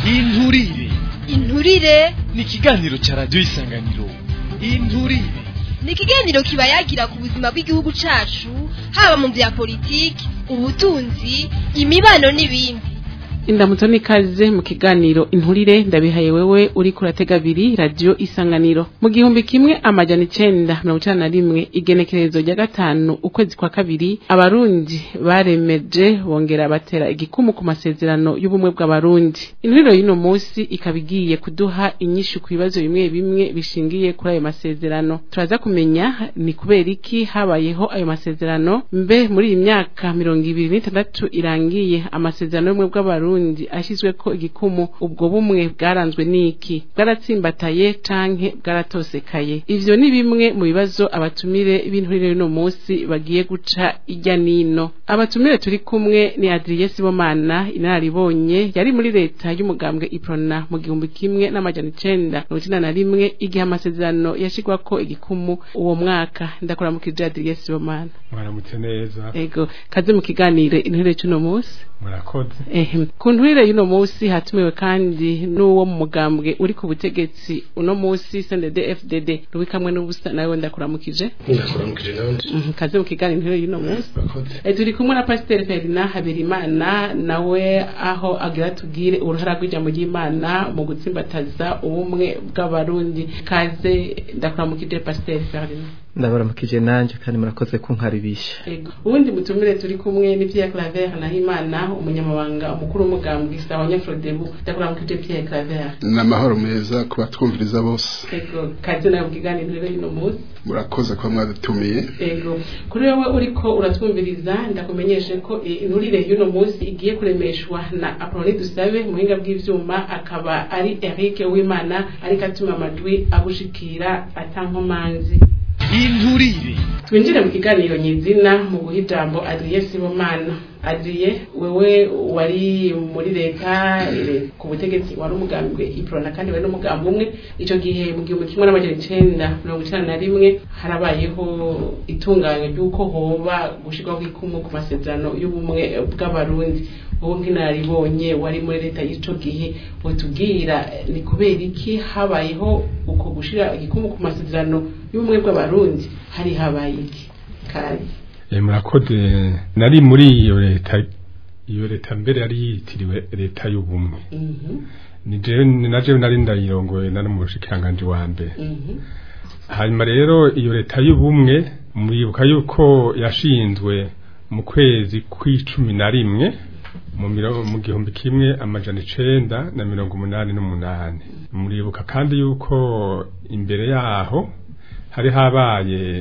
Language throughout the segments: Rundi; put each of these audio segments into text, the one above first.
inturire inturire ni ikiganiro cya radiyo isanganiro inturire ni ikiganiro kiba yagira ku buzima bw'igihugu cacu haba mu vya politiki ubutunzi imibano n'ibindi indamutso n'ikaze mu kiganiro inturire ndabihaye wewe uri kuratega abiri radiyo isanganiro mu gihumbi kimwe amajana icenda mirongo icenda na rimwe igenekerezo rya gatanu ukwezi kwa kabiri abarundi baremeje bongera batera igikumu ku masezerano y'ubumwe bw'abarundi inturiro y'uno munsi ikaba igiye kuduha inyishu ku bibazo bimwe bimwe bishingiye kuri ayo masezerano turaza kumenya ni kubera iki habayeho ayo masezerano mbe muri iyi myaka mirongo ibiri n'itandatu irangiye amasezerano y'ubumwe bw'abarundi Burundi ashizweko igikumu ubwo bumwe bwaranzwe niki bwaratsimbataye canke bwaratosekaye ivyo ni bimwe mu bibazo abatumire b'inturire y'uno munsi bagiye guca irya nino abatumire turi kumwe ni Adrien Sibomana inararibonye yari muri leta y'umugambwe Iprona mu gihumbi kimwe n'amajana icenda mirongo icenda na rimwe igihe amasezerano yashigwako igikumu uwo mwaka ndakora mu kija Adrien Sibomana mwaramutse neza ego kaze mu kiganiro inturire c'uno munsi murakoze ehe ku nturire y'uno munsi hatumiwe kandi n'uwo mu mugambwe uri ku butegetsi uno munsi CNDD FDD rubi kamwe n'ubusa nawe ndakuramukije ndakuramukije nanje Mhm, kaze mu kiganiro inturire y'uno munsi murakoze Eh, turi kumwe na pasiteri Ferdinand Haberimana nawe aho agira tubwire uruhara rw'ijambo ry'Imana mu gutsimbataza ubumwe bw'abarundi kaze ndakuramukije pasiteri Ferdinand ndabaramukije nanje kandi murakoze kunkaribisha Ego. Ubundi mutumire turi kumwe ni Pierre Claver Nahimana umunyamabanga umukuru w'umugambwe sawa Nyafrodebu ndakuramukije Pierre Claver n'amahoro meza ku batwumviriza bose Ego kaze nawe mukiganiro rero y'uno munsi murakoze kuba mwadutumiye Ego kuri wewe uriko uratwumviriza ndakumenyeshe ko eh, inturire y'uno munsi igiye kuremeshwa na Apolline Dusabe muhinga bw'ivyuma akaba ari Eric Uwimana ariko atuma amajwi agushikira atankomanzi inturire twinjire mu kiganiro nyizina mu guha ijambo Adrien Sibomana Adrien wewe wari muri leta eh, ku butegetsi wari umugambwe iprona kandi wari n'umugambi umwe ico gihe mu gihumbi kimwe n'amajana icenda mirongo icenda na rimwe harabayeho itunganywa ry'uko hoba gushirwaho ikumu ku masezerano y'ubumwe bw'abarundi wowe nk'inararibonye wari muri leta y'ico gihe wotubwira eh, ni kubera iki habayeho uko gushira igikumu ku masezerano y'ubumwe bw'abarundi hari habaye iki kandi Eh, murakoze nari muri iyo leta iyo leta mbere yari yitiriwe leta y'ubumwe mhm ni jewe ni na jewe nari ndayirongoye nari mu bushikiranganje wa mbere mhm hanyuma rero iyo leta y'ubumwe muribuka yuko yashinzwe mu kwezi kw'icumi na rimwe mu miro- mu gihumbi kimwe amajana icenda na mirongo umunani n'umunani muribuka kandi yuko imbere yaho hari habaye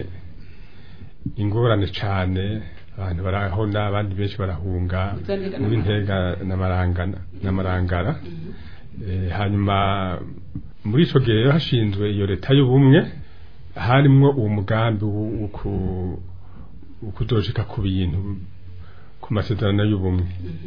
ingorane cane abantu barahona abandi benshi barahunga Zandika muri ntega n'amarangana n'amarangara Eh, hanyuma muri ico gihe rero hashinzwe iyo leta y'ubumwe harimwo uwo mugambi wo- wo ku- wo kuzoshika ku bintu ku masezerano y'ubumwe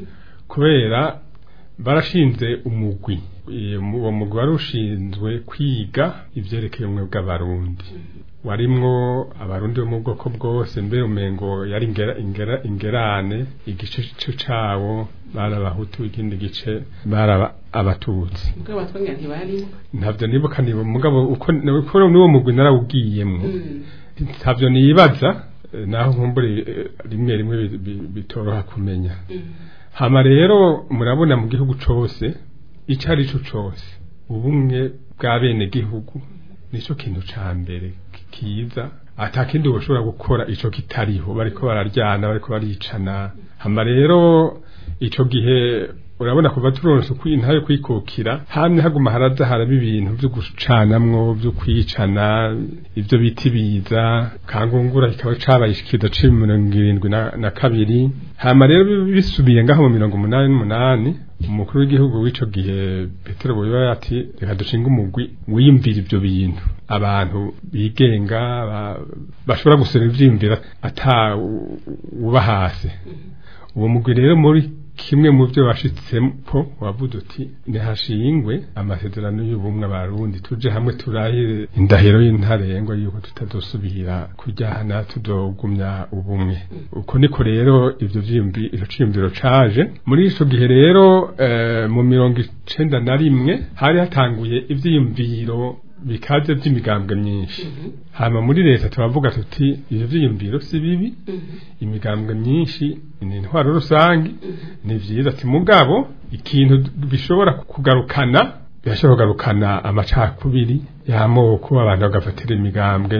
kubera barashinze umugwi Eh, mu- uwo mugwi wari ushinzwe kwiga ivyerekeye ubumwe bw'abarundi warimwo abarundi bo mu bwoko bwose mbere umengo yari ingera, ingera, ingerane igice c- cawo bari abahutu ikindi gice bari aba- abatutsi ubwo abatwanya ntibarimo ntavyo nibuka niba mugabo uko uko n'uwo mugwi narawugiyemwo Mm. ntavyo nibaza eh, naho nkumbure eh, rimwe rimwe bi- bi- bitoroha kumenya Mm. hama rero murabona mu gihugu cose ico ari co cose ubumwe bwa bene gihugu nico kintu ca mbere ki- kiza ata kindi woshobora gukora ico kitariho bariko bararyana bariko baricana hama rero ico gihe urabona kuva turonse ntayo kwikukira hamwe haguma haraza haraba ibintu vyo gucanamwo vyo kwicana ivyo bita ibiza kangungura kikaba cabaye ikiza cumi mirongo irindwi na, na kabiri hama rero bi- bisubiye ngaho mu mirongo umunani n'umunani umukuru w'igihugu w'ico gihe petero buyoba ati reka dushinga umugwi wiyumvira ivyo bintu abantu bigenga ba- bashobora gusoma ivyiyumvira ata u- uba hasi uwo mugwi rero muri kimwe mu byo washitsepo wavuze uti ntihashingwe amasezerano y'ubumwe abarundi tuje hamwe turahire indahiro y'intarengwa yuko tutazosubira kujyana tudogumya ubumwe uko niko rero ivyo vyiyumvi ico ciyumviro caje muri ico gihe rero eh, mu mirongo icenda na rimwe hari hatanguye ivyiyumviro bikaze vy'imigambwe myinshi hama muri leta turavuga tuti ivyo vyiyumviro si bibi imigambwe myinshi ni intwaro rusange ni vyiza ati mugabo ikintu bishobora kugarukana birashobora kugarukana amacakubiri y'amoko abantu bagafatira imigambwe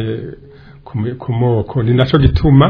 ku mi- ku moko ni naco gituma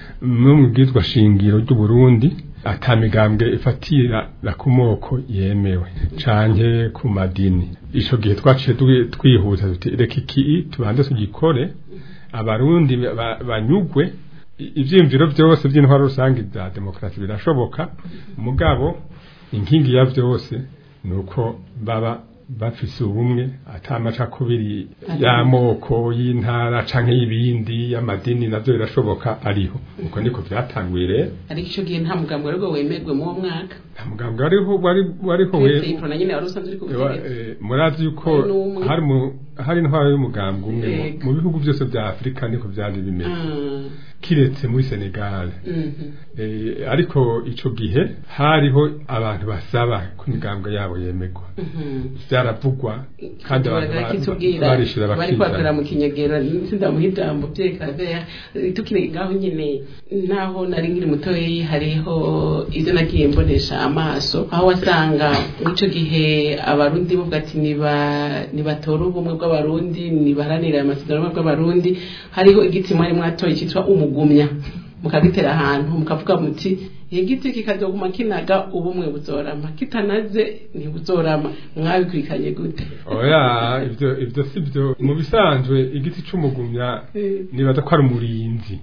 no mu bwizwa shingiro ry'u Burundi ata migambwe ifatira la ku moko yemewe canke ku madini ico gihe twaciye twi- twihuta tuti reka iki tubanze tugikore abarundi ba- banyugwe i- ivyiyumviro vyose vy'intwaro rusange za demokarasi birashoboka mugabo inkingi ya vyose nuko baba bafise ubumwe ata amacakubiri y'amoko y'intara canke y'ibindi y'amadini navyo birashoboka ariho uko niko vyatanguye rero ariko ico gihe nta mugambwe ariko wemerwe mu uwo mwaka nta mugambwe wariho wari wariho we Uretse ipro na nyene wari usanzwe uri ku Ewa, butegetsi eh, murazi yuko Hari n'umwe. hari mu hari intwaro y'umugambwe umwe mu- Yego. mu bihugu byose vya Afrika niko vyari bimeze Ah, kiretse muri Senegal mhm. Eh, ariko ico gihe hariho abantu basaba ko imigambwe yabo yemegwa Mhm. vyaravugwa kandi abantu ba- kitubwira barishira bari kwakorera bakizana mu kinyagera sindamuha ijambo vyerekana vya tukiri ngaho nyene naho nari nkiri mutoyi hariho ivyo nagiye mbonesha amaso aho wasanga mw'ico gihe abarundi bavuga ati niba nibatora ubumwe bw'abarundi nibaharanira amasezerano y'ubumwe bw'abarundi hariho igiti mwari mwatoye citwa umugumya mukagitera ahantu mukavuga muti igiti kikazoguma kinaga ubumwe buzorama kitanaze ntibuzorama mwabikurikanye gute oya ivyo ivyo sivyo mu bisanzwe igiti c'umugumya nibaza ko ari umurinzi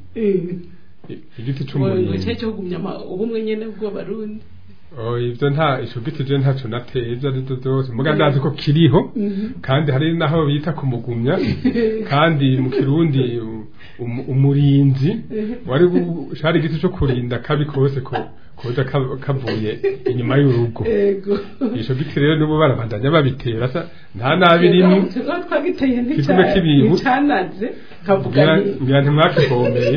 I- igiti cyo c'umurinzi cyo kugumya ama- ubumwe nyene bw'abarundi Oh, ivyo nta ico giti je ntaco nateye ivyo ari vyo vyose muga ndazi ko kiriho kandi hari naho bita kumugumya kandi mu kirundi um- umurinzi wari gu- cari igiti co kurinda kabi kose ko koza ka- kavuye inyuma y'urugo ego ico giti rero n'ubu barabandanya babitera sa nta nabi rimwe tuba twagiteye Kigume kibibu. nticanaze kavuga ngira ni ngira ntimwakivomeye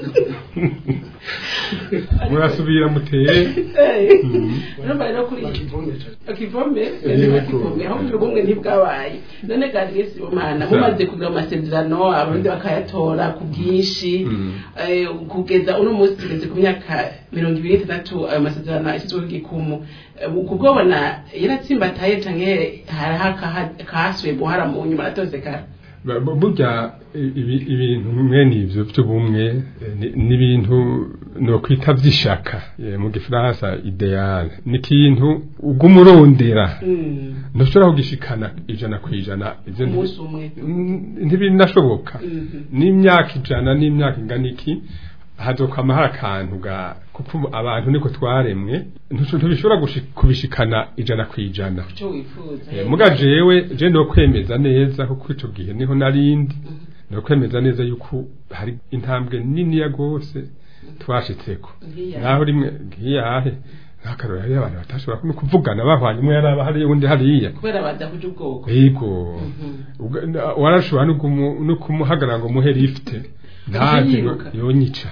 murasubira muteye urumva rero kuri akivome Yego. akivome aho ubwo bumwe ntibwabaye none gadresi umwana mumaze kugira amasezerano abarundi bakayatora ku bwinshi Mm. eh, kugeza uno munsi tugeze ku myaka mirongo ibiri n'itandatu ayo masezerano ashyizweho igikumu Eh, kubwobona yaratsimbataye canke hariho akaha- akahasuye guhara mu nyuma aratosekara Ba- bu- burya i- ibi- ibintu mwene ivyo vy'ubumwe eh, ni- ni ibintu nokwita vy'ishaka eh, mu gifaransa ideal ni ikintu uguma urondera ntushobora kugishikana ijana ku ijana ivyo nti- umunsi umwe n- ntibinashoboka Mhm. n'imyaka ijana n'imyaka ingana iki hazokwama hari akantu ga kuko abantu niko twaremwe ntush- ntibishobora gushi- kubishikana ijana ku ijana icyo wifuza Eh, muga jewe je no kwemeza neza kuko ico gihe niho narindi no kwemeza neza yuko hari intambwe nini ya gose twashitseko Nkiyahe? naho rimwe nkiyahe nk'akarora hariyo abantu batashobora no kuvugana bahwanye umwe yaraba hariya undi hariya kubera badahuje ubwoko yego Ubwo- na- warashobora no kumu- no kumuhagarara ngo muhe lifte ntazi ngo Yiruka. yonyica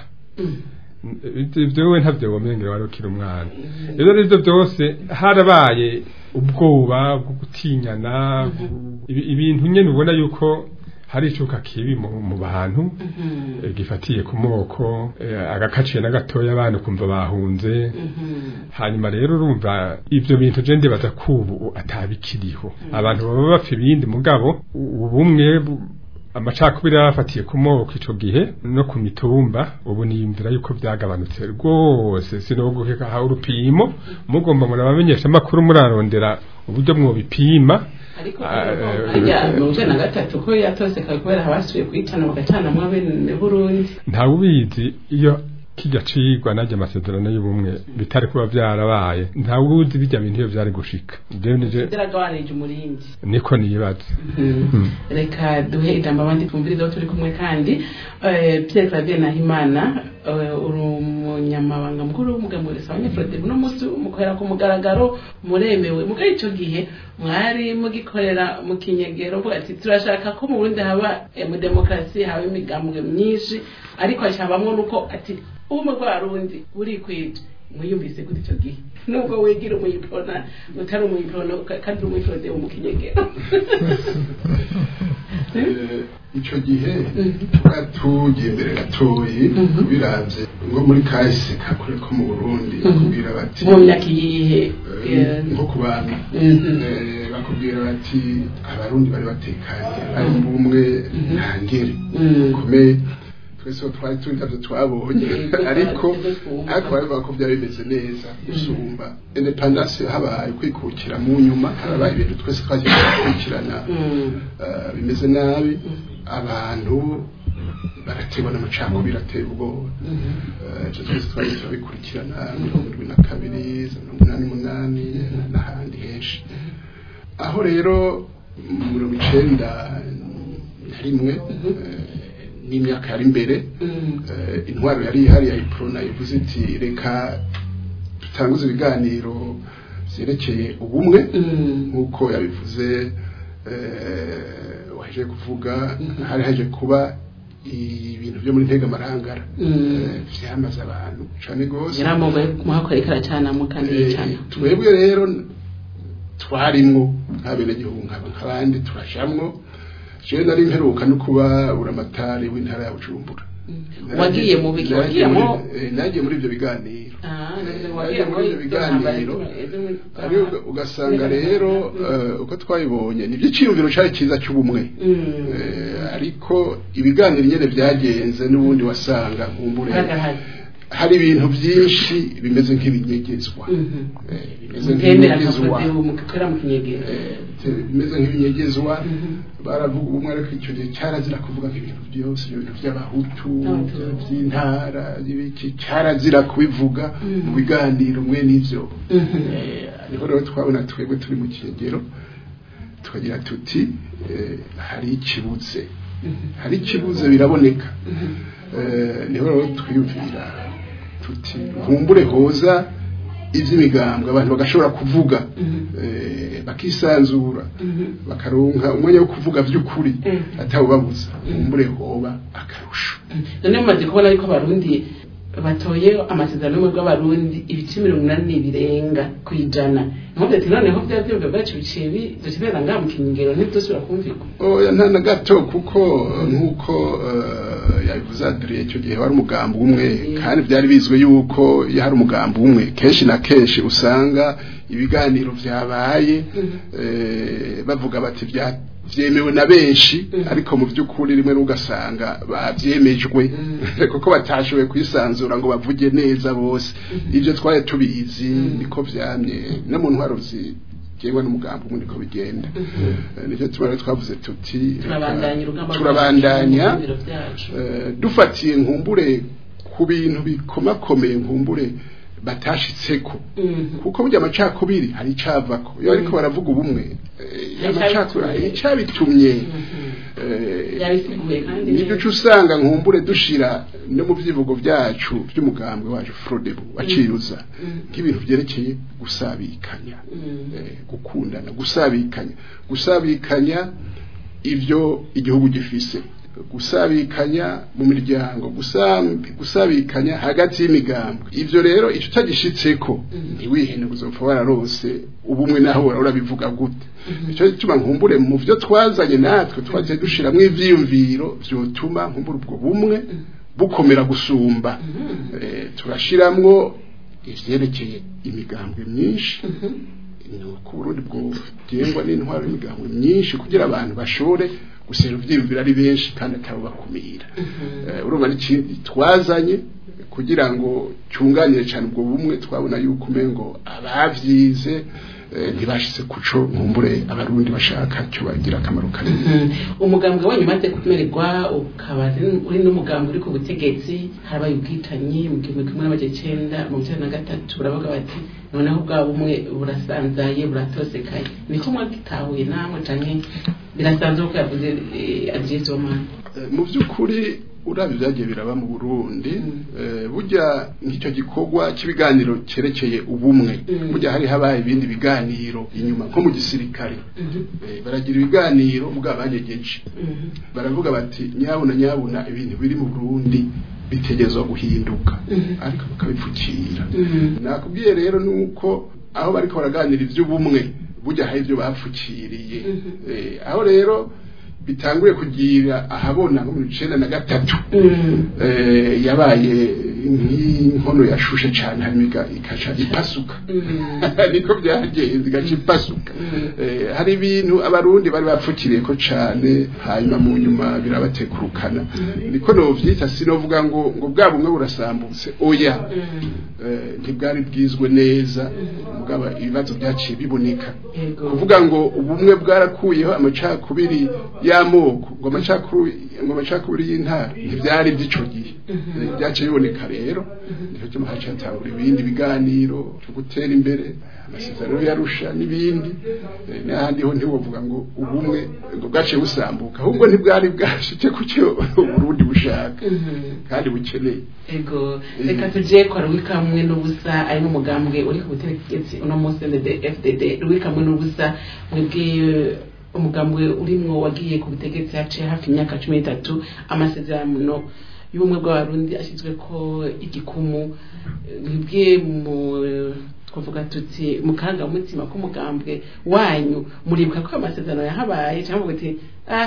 ibyo we ntabyo wamenyera wari ukiri umwana rero ibyo byose harabaye ubwoba bwo gutinyana ibi- ibintu nyine ubona yuko hari icuka kibi mu mu bantu eh, gifatiye ku moko eh, agakaciye na gatoya abantu kumva bahunze hanyuma rero urumva ibyo bintu je ndibaza ko ubu atabikiriho abantu baba bapfa ibindi mugabo u- ubumwe bu- amacakubiri yarafatiye ku moko ico gihe no ku mitumba ubu niyumvira yuko byagabanutse rwose sinoguheka ha urupimo mugomba murabamenyesha amakuru murarondera uburyo mwobipima ariko Ah, eh, harya mirongo icenda na gatatu ko yatoseka kubera abasubiye kuyicana bagacanamwo abene burundi ntawe ubizi iyo kijya cigwa najya amasezerano y'ubumwe bitari kuba byarabaye ntawe uzi bijya bintu iyo byari gushika Jewe nije byaragabanije umurindi niko nibaza reka duhe ijambo abandi twumvirizeho turi kumwe kandi Eh, pierre clavier nahimana eh, uri umunyamabanga mukuru w'umugambi wa resabanye frode uno munsi mukorera ku mugaragaro muremewe mugabo ico gihe mwari mugikorera mu kinyegero mvuga ati turashaka ko mu Burundi haba eh, mu demokarasi haba imigambwe myinshi ariko hacabamwo nuko ati ubumwe bw'abarundi burikwije mwiyumvise gute ico gihe nubwo wigira umuyipona utari umuyipona kandi uri umuyipona wo mu kinyegero Eh, ico gihe tuba tugiye imbere gatoyi biravye ngo muri kahise kakure ko mu burundi bakubwira bati mu myaka iyihe eh, nko ku bami Mhm. Eh, bakubwira bati abarundi bari batekanye bari mu bumwe nta ngere Mm. komeye twese aho twari turi ntabyo twabonye Mhm. ariko Mhm. ariko babivuga ko byari bimeze neza gusumba independance habaye kwikukira mu nyuma harabaye ibintu twese twagiye turakurikirana Mm. eh, bimeze nabi abantu barategwa n'amacakubiri ateye ubwoba Eh, ivyo twese twagiye turabikurikirana mirongo irindwi na kabiri za mirongo inani n'umunani n'ahandi henshi aho rero mu mirongo icenda na rimwe eh, n'imyaka yari imbere Mm. eh, intwaro yari ihari ya iprona ivuze iti reka dutanguze ibiganiro vyerekeye ubumwe Mm. nk'uko yabivuze eh, waje kuvuga hari haje kuba ibintu byo muri ntega marangara Mm. eh, vyamaze abantu cane gose yaramugaye muhakorera ikaracanamo kandi Eh, yicana twebwe rero twarimwo nk'abenegihugu nkaba nk'abandi turajamwo jewe nari mperuka no kuba buramatari w'intara ya bujumbura wagiye mu biki Nagiye wagiye mu muri- eh, nagiye muri ivyo biganiro Ah, Eh, wagiye nagiye muri ivyo biganiro ari uga- ugasanga rero eh, uko twabibonye ni ivyiciyumviro cari ciza c'ubumwe Mm. Eh, ariko ibiganiro nyene vyagenze n'ubundi wasanga nkumbure Hagaragaye. hari ibintu byinshi bimeze nk'ibinyegezwa Mhm. Eh, bimeze Mutembera nk'ibinyegezwa akavuze mukorera mu kinyegero Eh, te- bimeze nk'ibinyegezwa Mhm. baravuga ubumwe ariko icyo gihe cyarazira kuvuga nk'ibintu byose ibyo bintu by'abahutu Abahutu. by'intara y'ibiki cyarazira kubivuga Mhm. mu biganiro mwe n'ivyo Mhm. Eh, niho rero twabona twebwe turi mu kigero tukagira tuti eh, hari ikibuze Mhm. hari ikibuze biraboneka Mhm. Eh, niho rero twiyumvira tuti nkumbure hoza iby'imigambwe abantu bagashobora kuvuga Mhm. eh, bakisanzura Mhm. bakaronka umwanya wo kuvuga by'ukuri Mhm. atawubabuza nkumbure hoba akarusho none mumaze kubona yuko abarundi batoye amasezerano y'ubumwe bw'abarundi ibice mirongo inani birenga ku ijana nkuvuze ati noneho bya byumva bwacu biciye bidukenera ngaha mu kinyegero ntidusubira kumvikwa oya nta na gato kuko nk'uko eh, yabivuze adire icyo gihe wari umugambi umwe kandi byari bizwi yuko iyo hari umugambi umwe kenshi na kenshi usanga ibiganiro byabaye eh, bavuga bati bya vyemewe na benshi ariko mu by'ukuri rimwe n'ugasanga bavyemejwe kuko batashoboye kwisanzura ngo bavuge neza bose ibyo twari tubizi niko vyamye no mu ntwaro zigengwa n'umugambi umwe niko bigenda Eh, nicyo tubona twavuze tuti reka turabandanya urugamba turabandanya rwacu mu biro byacu eh, dufatiye nkumbure ku bintu bikomakomeye nkumbure batashitseko Mhm. kuko burya amacakubiri hari icavako iyo ariko baravuga ubumwe eh, amacakubiri hari icabitumye eh, yabisiguye kandi nibyo uca usanga nkumbure dushira no mu byivugo byacu by'umugambwe wacu frodebu waciyuza nk'ibintu byerekeye gusabikanya Mhm. eh, gukundana gusabikanya gusabikanya ibyo igihugu gifise gusabikanya mu miryango gusambi gusabikanya hagati y'imigambo ivyo rero icyo utagishitseko ntiwihene uzopfa wararose ubumwe naho urabivuga gute icyo gituma nkumbure mu byo twazanye natwe twagiye dushiramwo ivyiyumviro vyotuma nkumbure ubwo bumwe bukomera gusumba Eh, turashiramwo ivyerekeye imigambwe myinshi ni uko uburundi bwogengwa n'intwaro y'imigambwe myinshi kugira abantu bashobore gusera ivyiyumviro ari benshi kandi atabubakumira Eh, urumva n'ikindi twazanye kugira ngo cyunganire cyane ubwo bumwe twabona yuko umengo abavyize eh, ntibashitse kuco nkumbure abarundi bashaka cyo bagira akamaro kanini Mhm. umugambwe wanyu umaze kumererwa ukaba ari- uri n'umugambwe uri ku butegetsi harabaye ubwicanyi mu gihumbi kimwe n'amajana icenda mirongo icenda na gatatu baravuga bati noneho bwa bumwe burasanzaye buratosekaye niko mwagitahuye namwe canke birasanzwe kuko yavuze adriyezomana Eh, mu by'ukuri urabye byagiye biraba mu Burundi eh, burya nk'icyo gikorwa cy'ibiganiro cyerekeye ubumwe burya hari habaye ibindi biganiro inyuma nko mu gisirikare Eh, baragira ibiganiro bwa banyegeje baravuga bati nyabuna nyabuna ibintu biri mu Burundi bitegerezwa guhinduka ariko bakabipfukira nakubwiye rero nuko aho bariko baraganira ivy'ubumwe burya hari ibyo bapfukiriye Eh, aho rero bitanguye kugira ahabona nko mu icenda na gatatu eh, yabaye nk'inkono yashushe cyane hanyuma iga- ikaca ipasuka niko byagenze igaca ipasuka Eh, hari ibintu abarundi bari bapfukiriye ko cyane hanyuma mu nyuma birabatekurukana niko novyita sinovuga ngo ngo bwa bumwe burasambutse oya Eh, ntibwari bwizwe neza mugabo ibibazo byaciye biboneka Yego. kuvuga ngo ubumwe bwarakuyeho amacakubiri y'amoko ngo amacakubiri ngo amacakubiri y'intara ntibyari by'ico gihe Eh, byaciye biboneka rero nico cyo haca hatangura ibindi biganiro byo gutera imbere amasezerano yarusha n'ibindi Eh, n'ahandi ho ntiwovuga ngo ubumwe ngo bwaciye busambuka ahubwo ntibwari bwashitse ku cyo Burundi bushaka kandi bukeneye ego reka tuje kwa rwika hamwe n'ubusa ari n'umugambwe uri ku butegetsi uno munsi ndede fdd rwika hamwe n'ubusa mwebwe umugambwe urimwo wagiye ku butegetsi haciye hafi imyaka cumi n'itatu amasezerano y'ubumwe bw'abarundi ashyizwe ko igikumu mwebwe mu twavuga tuti mu karangamutima k'umugambwe wanyu muribuka ko amasezerano yahabaye cyangwa muti ah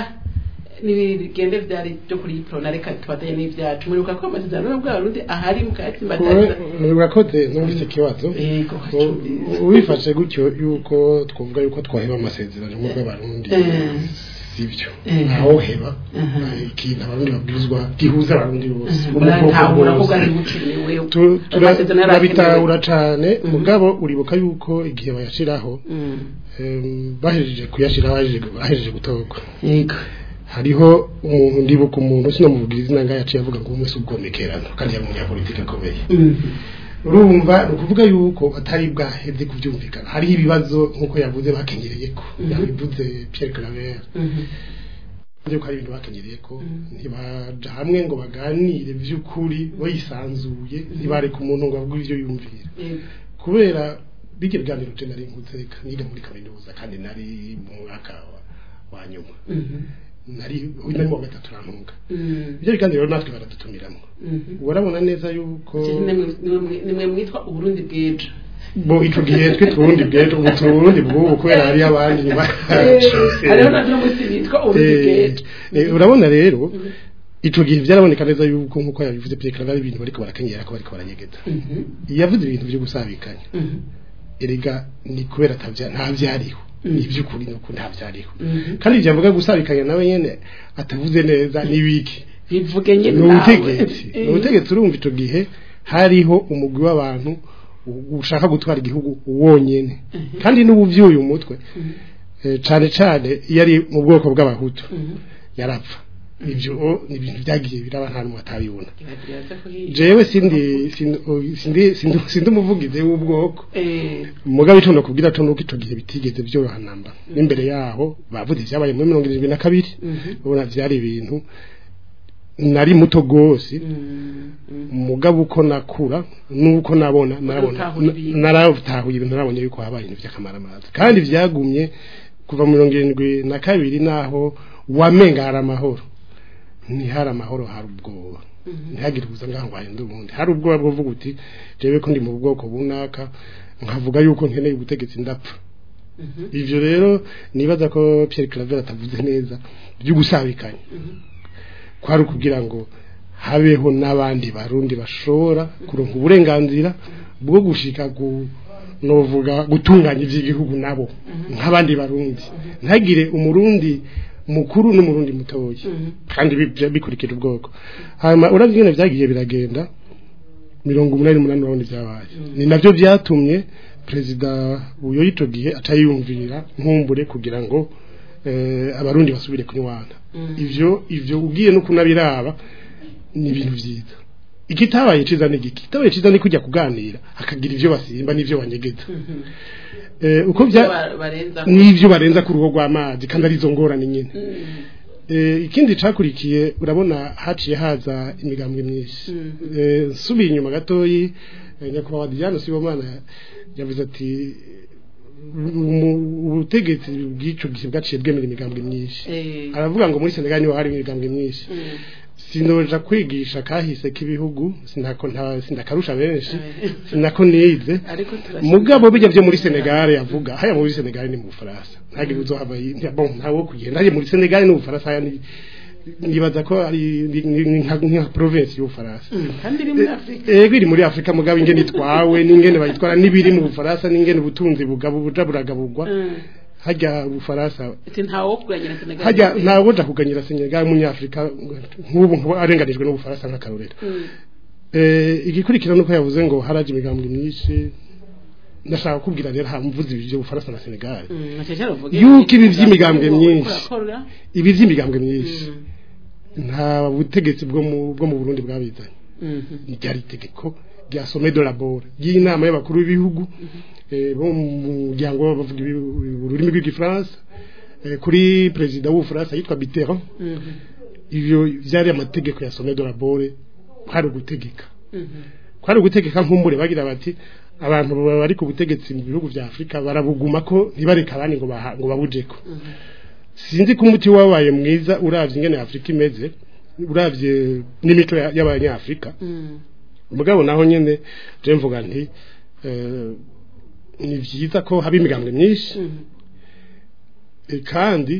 nibigende vyari byo kuri prona reka tubatanye n'ivyacu muribuka ko amasezerano y'ubwo Burundi ahari mukayatsimbataza urakoze numvise ikibazo yego U- ubifashe gutyo yuko twavuga yuko twaheba amasezerano mu bw'abarundi Eh. sivyo Eh. aho heba Mhm. eh, ikintu abarundi babwirizwa gihuza abarundi bose bo mu bwoko muratahura ko bwose. bwari bukenewe Tu- tura- amasezerano yari akenewe. turabitahura cane Mhm. mugabo uribuka yuko igihe bayashiraho Mm. em, bahejeje kuyashiraho bahejeje- bahejeje gutorwa yego hariho umuntu ndibuka umuntu sinamuvugira izina ngaho yaciye avuga ngo umwe si ubwomekerano kandi yari umunyapolitike akomeye Mm. urumva ni ukuvuga yuko batari bwaheze kubyumvikana hariho ibibazo nk'uko yavuze bakenyereye ko Mhm. yabivuze Pierre Claver Mhm. yuko hari ibintu bakenyereye ko Mhm. ntibaja hamwe ngo baganire by'ukuri bayisanzuye ntibareka umuntu ngo avuge ibyo yumvira Yego. kubera bijya biganiro je nari nkuzeka niga muri kaminuza kandi nari mu mwaka wa, wa nyuma Mhm. nari uyu nari mu wa gatatu rantunga Mm. ibyo biganiro rero natwe baradutumiramo Mhm. urabona neza yuko Nimwe- nimwe- nimwe mwitwa uburundi bw'ejo bo ico gihe twe turundi bwejo ubu turundi bw'ubu kubera hari abandi nyuma yacu. hariho na n'umunsi bitwa uburundi Eh, bw'ejo eh, urabona rero ico gihe byaraboneka neza yuko nk'uko yabivuze Pierre Claver ari ibintu bariko barakenyera ko bariko baranyegeza Mhm. yavuze ibintu byo gusabikanya Mhm. erega ni kubera atavya nta vyariho Mm. ivy'ukuri nuko nta vyariho Mhm. kandi ivyo avuga gusabikanya nawe nyene atavuze neza n'ibiki bivuge nyine ni nawe. ubutegetsi ni Eh. ubutegetsi urumva ico gihe hariho umugwi w'abantu u- ushaka gutwara igihugu wonyene Mhm. kandi n'ubuvyuye umutwe Mhm. eh, cane cane iyo ari mu bwoko bw'abahutu Mhm. yarapfa ivyo o- ni ibintu vyagiye biraba nta n'umwe atabibona Biraza kuhiga. jewe sindi sindi sindi sindi, sindi umuvugizi w'ubwoko Eh. mugabe ico nokubwira co nuko ico gihe bitigeze vyoroha namba n'imbere yaho bavuze ivyabaye muri mirongo irindwi na kabiri Mhm. ubona vyari ibintu nari muto gose Mm. Mm. mugabo uko nakura nuko nabona narabona Utahura ibintu. naratahuye ibintu narabonye yuko habaye ibintu vy'akamaramaza kandi vyagumye kuva mu mirongo irindwi na kabiri naho wamenga hari amahoro ntihari amahoro hari ubwoba Mhm. ntihagire ubuza ngaho ngo hahinde ubundi hari ubwoba bwo kuvuga uti jewe ko ndi mu bwoko bunaka nkavuga yuko nkeneye ubutegetsi ndapfa Mhm. ivyo rero nibaza ko Pierre Claver atavuze neza byo gusabikanya Mhm. kwari ukugira ngo habeho n'abandi barundi bashobora kuronka uburenganzira bwo gushika ku novuga gutunganya ivy'igihugu nabo nk'abandi barundi ntagire umurundi mukuru n'umurundi mutoya Mhm. kandi bi- bikurikira ubwoko hanyuma uravye ingene vyagiye biragenda mirongo umunani n'umunani urabona ivyabaye ni navyo vyatumye perezida uyo y'ico gihe atayiyumvira nkumbure kugira ngo eh, abarundi basubire kunywana Mm. ivyo ivyo ugiye no kunabiraba ni ibintu vyiza ikitabaye ciza ni giki kitabaye ciza ni kujya kuganira akagira ivyo basimba n'ivyo banyegeza Mhm. eh, uko vya Ba- barenza n'ivyo barenza ku rugo rw'amazi kandi arizo ngorane nyene Mm. Eh, ikindi cakurikiye urabona haciye haza imigambwe myinshi Eh, nsubiye inyuma gatoyi eh, nyakubahwa Diane Sibomana yavuze ati umu- ubutegetsi bw'ico gihe bwaciye bwemera imigambwe myinshi Eh. aravuga ngo muri Senegal niho hari imigambwe myinshi Mm. sinoja kwigisha kahise k'ibihugu sinako nta sindakarusha benshi sinako nize ariko turashaka- mugabo bijya byo muri Senegal yavuga haya muri Senegal ni mu Faransa ntage uzohava yi- bon ntawo kugenda haya muri Senegal ni mu Faransa haya ni nibaza ko ari ni- ni- ni nka nka province y'u Faransa kandi iri muri afurika ego iri muri Afrika mugabo ingene itwawe n'ingene bayitwara n'ibiri mu Faransa n'ingene ubutunzi bugabo buja buragabugwa Mm. hajya ubufaransa ati ntawo kuranyira Senegal hajya ntawo uja kuganyira Senegal umunyafrika nk'ubu nk'ubu arenganijwe n'ubufaransa nk'akarorero Mm. Eh, igikurikira nuko yavuze ngo haraje imigambwe myinshi ndashaka kubwira rero ha mvuze ibyo Bufaransa na Senegal Mm, nacyo cyaravuga Yuko ibi vy'imigambwe myinshi. Kurakora. ibi vy'imigambwe myinshi Mm. nta butegetsi bwo mu bwo mu Burundi bwabizanye Mhm. ni ryari itegeko rya sommet de la bore y'inama y'abakuru b'ibihugu eh, bo mu muryango bavuga ibi- ururimi rw'igifaransa eh, kuri perezida w'ubufaransa yitwa Mitterrand Mhm. ivyo vyari amategeko ya sommet de la bore kwari ugutegeka Mhm. kwari ugutegeka nk'umbure bagira bati abantu bari ku butegetsi mu bihugu vya Afrika barabuguma ko ntibareka abandi ngo baha- ngo babujeko sinzi ko umuti wabaye mwiza uravye ingene Afrika imeze uravye n'imico ya- y'abanyafrika Mm. mugabo naho nyene je mvuga nti eh, ni vyiza ko haba imigambwe myinshi Mhm. eh, kandi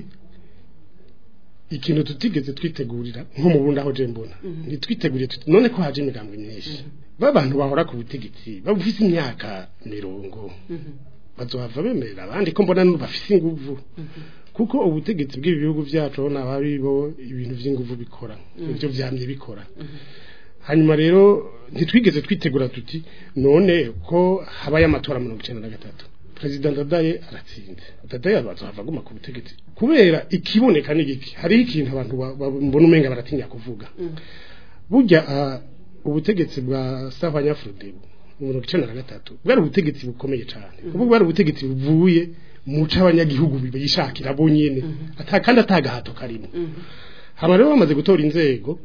ikintu tutigeze twitegurira nko mu Burundi aho je mbona ntitwiteguriye tuti none ko haje imigambwe myinshi babantu bahora ku butegetsi bafise imyaka mirongo Mhm. bazohava bemerera abandi ko mbona n'ubu bafise inguvu kuko ubutegetsi bw'ibi bihugu byacu aho naba aribo ibintu vy'inguvu bikora ivyo vyamye bikora hanyuma rero ntitwigeze twitegura tuti none ko habaye amatora mirongo icenda na gatatu perezida ndadaye aratsinze ndadaye abazohava aguma ku butegetsi kubera ikiboneka n'igiki hariho ikintu abantu ba- ba- mbona umenga baratinya kuvuga burya ah, ubutegetsi bwa savanyafrode mirongo icenda na gatatu bwari ubutegetsi bukomeye cyane kuko bwari ubutegetsi buvuye mu c'abanyagihugu bishakira bo nyene ata kandi atagahato karimo hama rero bamaze gutora inzego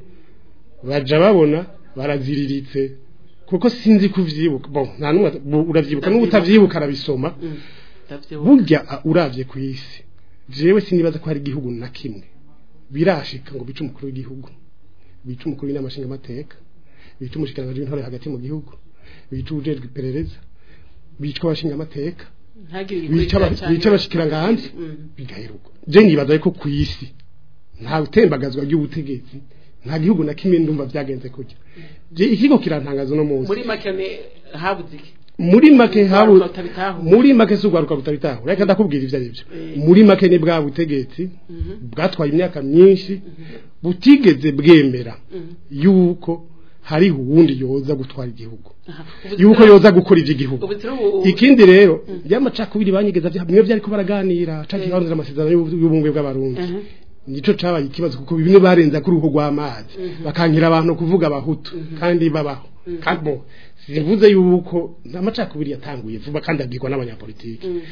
baja babona baraziriritse kuko sinzi kuvyibuka bon nta numwe bu- uravyibuka n'ubutavyibuka arabisoma Mm. Ndavyibuka. burya ah, uravye ku isi jewe sinibaza ko hari igihugu na kimwe birashika ngo bice umukuru w'igihugu bice umukuru w'inama nshingamateka bice umushikiranganji w'intore hagati mu gihugu bice ujejwe iperereza bicwa abashingamateka ntagire bica aba- igikurikira bica abashikiranganji Mm. bigaheruka je nibaza ko ku isi nta utembagazwa ry'ubutegetsi nta gihugu na kimwe ndumva byagenze kujya je ikigo kirantangaza no munsi muri make ne habuze iki muri make habu Urwaruka rutabitahura. muri make si urwaruka rutabitahura reka ndakubwira ivyo arivyo Eh. muri make ni bwa butegetsi Mhm. bwatwaye imyaka myinshi butigeze bwemera Mhm. yuko hariho uwundi yoza gutwara igihugu Aha. Ubu yuko rero- yoza gukora ivy'igihugu ubu rero ubu- ikindi rero y'amacakubiri banyigeza vya bimwe vyariko baraganira canke Eh. banzira amasezerano y'ubu- y'ubumwe bw'abarundi Aha. nico cabaye ikibazo kuko bimwe barenza kuri uruhu rw'amazi bakankira abantu kuvuga abahutu kandi babaho kandi bo sivuze yuko amacakubiri yatanguye vuba kandi agirwa n'abanyapolitiki Mm.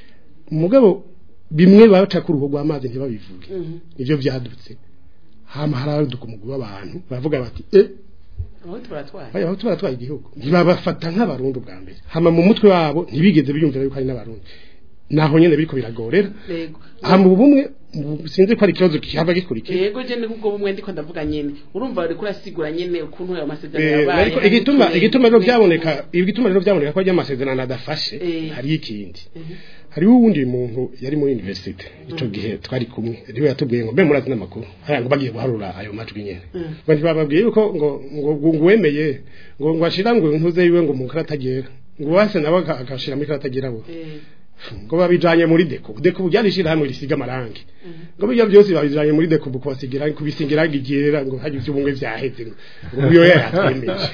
mugabo bimwe baca ku ruhu rw'amazi ntibabivuge Mhm. nivyo vyadutse hama haraduka umugwi w'abantu baravuga bati eh aho turatwaye baya aho tubaratwaye igihugu ntibabafata nk'abarundi bwa mbere hama mu mutwe wabo ntibigeze biyumvira yuko ari n'abarundi naho nyene biriko biragorera yego hama ubumwe mu- sinzi ko ari ikibazo kihava gikurikiye yego je ni kubwo bumwe ndiko ndavuga nyene urumva uriko urasigura nyene ukuntu ayo masezerano Eh, yabaye ariko igituma igituma rero byaboneka igituma rero byaboneka ko ajya amasezerano adafashe Eh. hari ikindi hariho uwundi muntu yari muri university ico gihe twari kumwe niwe yatubwiye ngo mbe murazi n'amakuru haya ngo bagiye guharura ayo majwi nyene ngo ntibababwiye yuko ngo ngo ngo ngo wemeye ngo ngo ashira ngo ntuze yiwe ngo mu karatagera ngo wase nawe aka- agashira muri karatagera bo ngo babijanye muri deko deko byarishira hamwe risiga amarangi ngo bijya byose babijanye muri deko bukubasigira kubisingira gigera ngo haje ibyubumwe vyaheze ngo uyo yatwemeje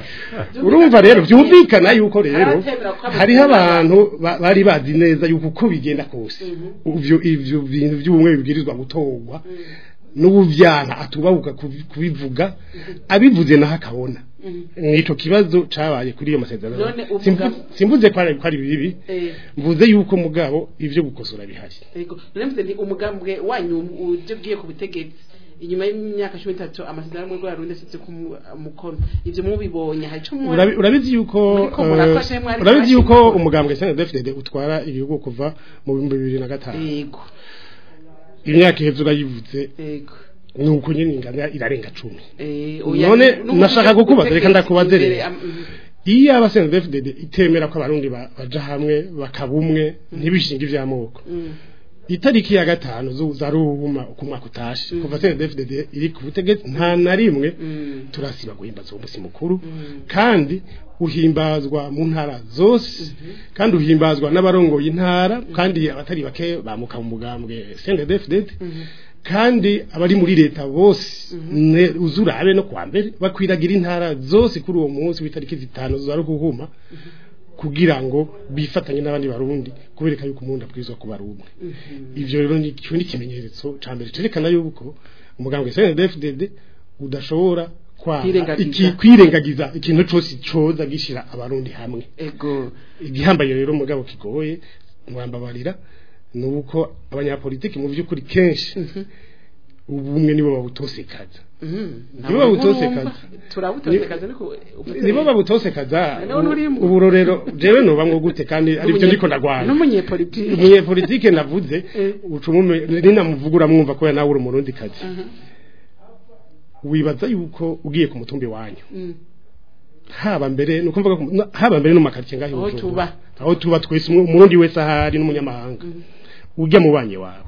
urumva rero byumvikana yuko rero Aratemera ko hariho abantu ba- bari bazi neza yuko uko bigenda kose ivyo ivyo bintu by'ubumwe bibwirizwa gutorwa n'ubuvyana atubabuka kubi- kubivuga abivuze naho akabona nico kibazo cabaye kuri iyo masezerano None uvuga- Simvu- simvuze ko ari ko ari bibi Eh, mvuze yuko mugabo ivyo gukosora bihari Ego, none mvuze nti umugambwe wanyu uje bwiye ku butegetsi inyuma y'imyaka cumi n'itatu amasezerano y'umwe rw'abarundi asize ku mu- mukono ivyo mubibonye hari ico mu- Urabi- urabizi yuko Muriko murakosha, eh, mwari urabizi yuko mwashize. umugambwe SNDFDD utwara igihugu kuva mu bihumbi bibiri na gatanu Ego, imyaka iheze urayivuze ego. nuko nyine ingana irarenga cumi Eh, None n'ubu nashaka uje ku kukubaza, reka butegetsi ndakubaze imbere, rero. am- mhm. iyo abasenedefdede itemera ko abarundi ba- baja hamwe bakaba umwe ntibishinge ivy'amoko Mm, itariki ya gatanu zuza ruhuma uko umwaka utashe kuva senedefdede iri ku butegetsi nta na rimwe mm, turasiba guhimbaza uwo musi mukuru mm. kandi uhimbazwa mu ntara zose kandi uhimbazwa n'abarongoye intara kandi abatari bake bamuka mu mugambwe CNDD-FDD kandi abari muri leta bose ne- uzurabe no kwa mbere bakwiragira intara zose kuri uwo munsi w'itariki zitanu za ruhuhuma kugira ngo bifatanye n'abandi barundi kubereka yuko umuntu abwirizwa kuba ari umwe ivyo rero ni cyo ni ikimenyetso ca mbere cerekana yuko umugambwe CNDD-FDD udashobora kwa Kwirengagiza. iki kwirengagiza ikintu cyose coza gishira abarundi hamwe Ego. igihambaye rero mugabo kigoye mwambabarira nuko abanyapolitiki mu by'ukuri kenshi ubumwe nibo babutosekaza Mhm. Nibo babutosekaza. turabutosekaza ariko nibo babutosekaza Niwo nurimo. uburorero jewe nobamwe gute kandi aribyo ndiko ndagwana n'umunyepolitiki umunyepolitike navuze Eh. ucumume ninamuvugura mwumva ko nawe uri umurundi kazi Mhm. wibaza yuko ugiye ku mutumbi wanyu Mm. haba mbere nuko mvuga ko- na- haba mbere no makaritsiye ngaho i Aho Bujumbura. tuba. aho tuba twese umwe- umurundi wese ahari n'umunyamahanga ujya mu banye wawe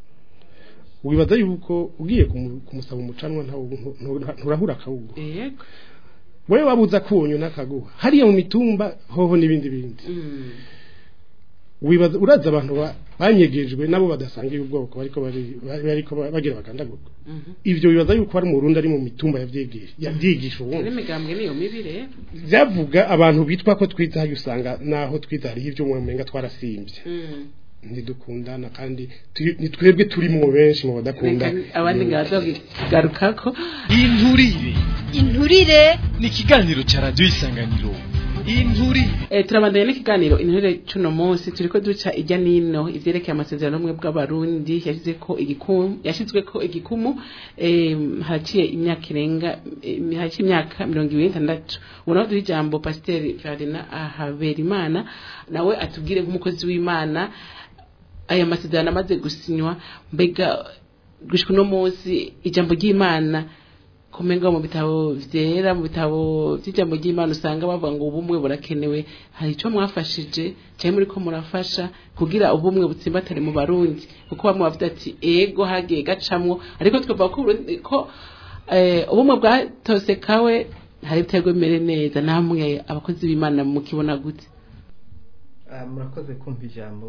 wibaza yuko ugiye kumu- kumusaba umucanwa ntawo- ntu- ntu- nturahura akawugu Yego. wewe wabuza kunyu n'akaguha hariya mu mitumba hoho n'ibindi bindi Mm. wibaza uraza abantu ba- banyegejwe nabo badasangiye ubwoko bariko bari- bari- bariko ba- bagira bagandagurwa Mhm. ivyo bibaza yuko hari umurundi ari mu mitumba yavyigisha yavyigisha ubundi n'imigambwe niyo mibi rero byavuga abantu bitwa ko twitaye usanga naho twitariye ibyo mu menga twarasimbye Mm. ntidukundana kandi turi- ni twebwe turi mu benshi mu badakunda Reka abandi ngabazogarukako inturire inturire ni ikiganiro cya radiyo isanganiro inturire Eh, turabandanya n'ikiganiro intore cuno munsi turiko duca ijya nino ivyerekeye amasezerano y'ubumwe bw'abarundi yashize ko igikumu yashizwe ko igikumu eh, haraciye imyaka irenga eh, haraciye imyaka mirongo ibiri n'itandatu ubu naho duha ijambo pasiteri Ferdinand Haberimana nawe atubwire nk'umukozi w'Imana aya masezerano amaze gusinywa mbega gushika uno munsi ijambo ry'Imana kumenga mu bitabo vyera mu bitabo vy'ijambo ry'Imana usanga bavuga ngo ubumwe burakenewe hari ico mwafashije cyane muri ko murafasha kugira ubumwe butsimbatare mu barundi kuko bamwe bavuga ati ego hagiye gacamwo ariko twavuga ko Uburundi- ko eh, ubumwe bwatosekawe hari ibitego bimere neza namwe abakozi b'Imana mukibona gute Ah, murakoze kumva ijambo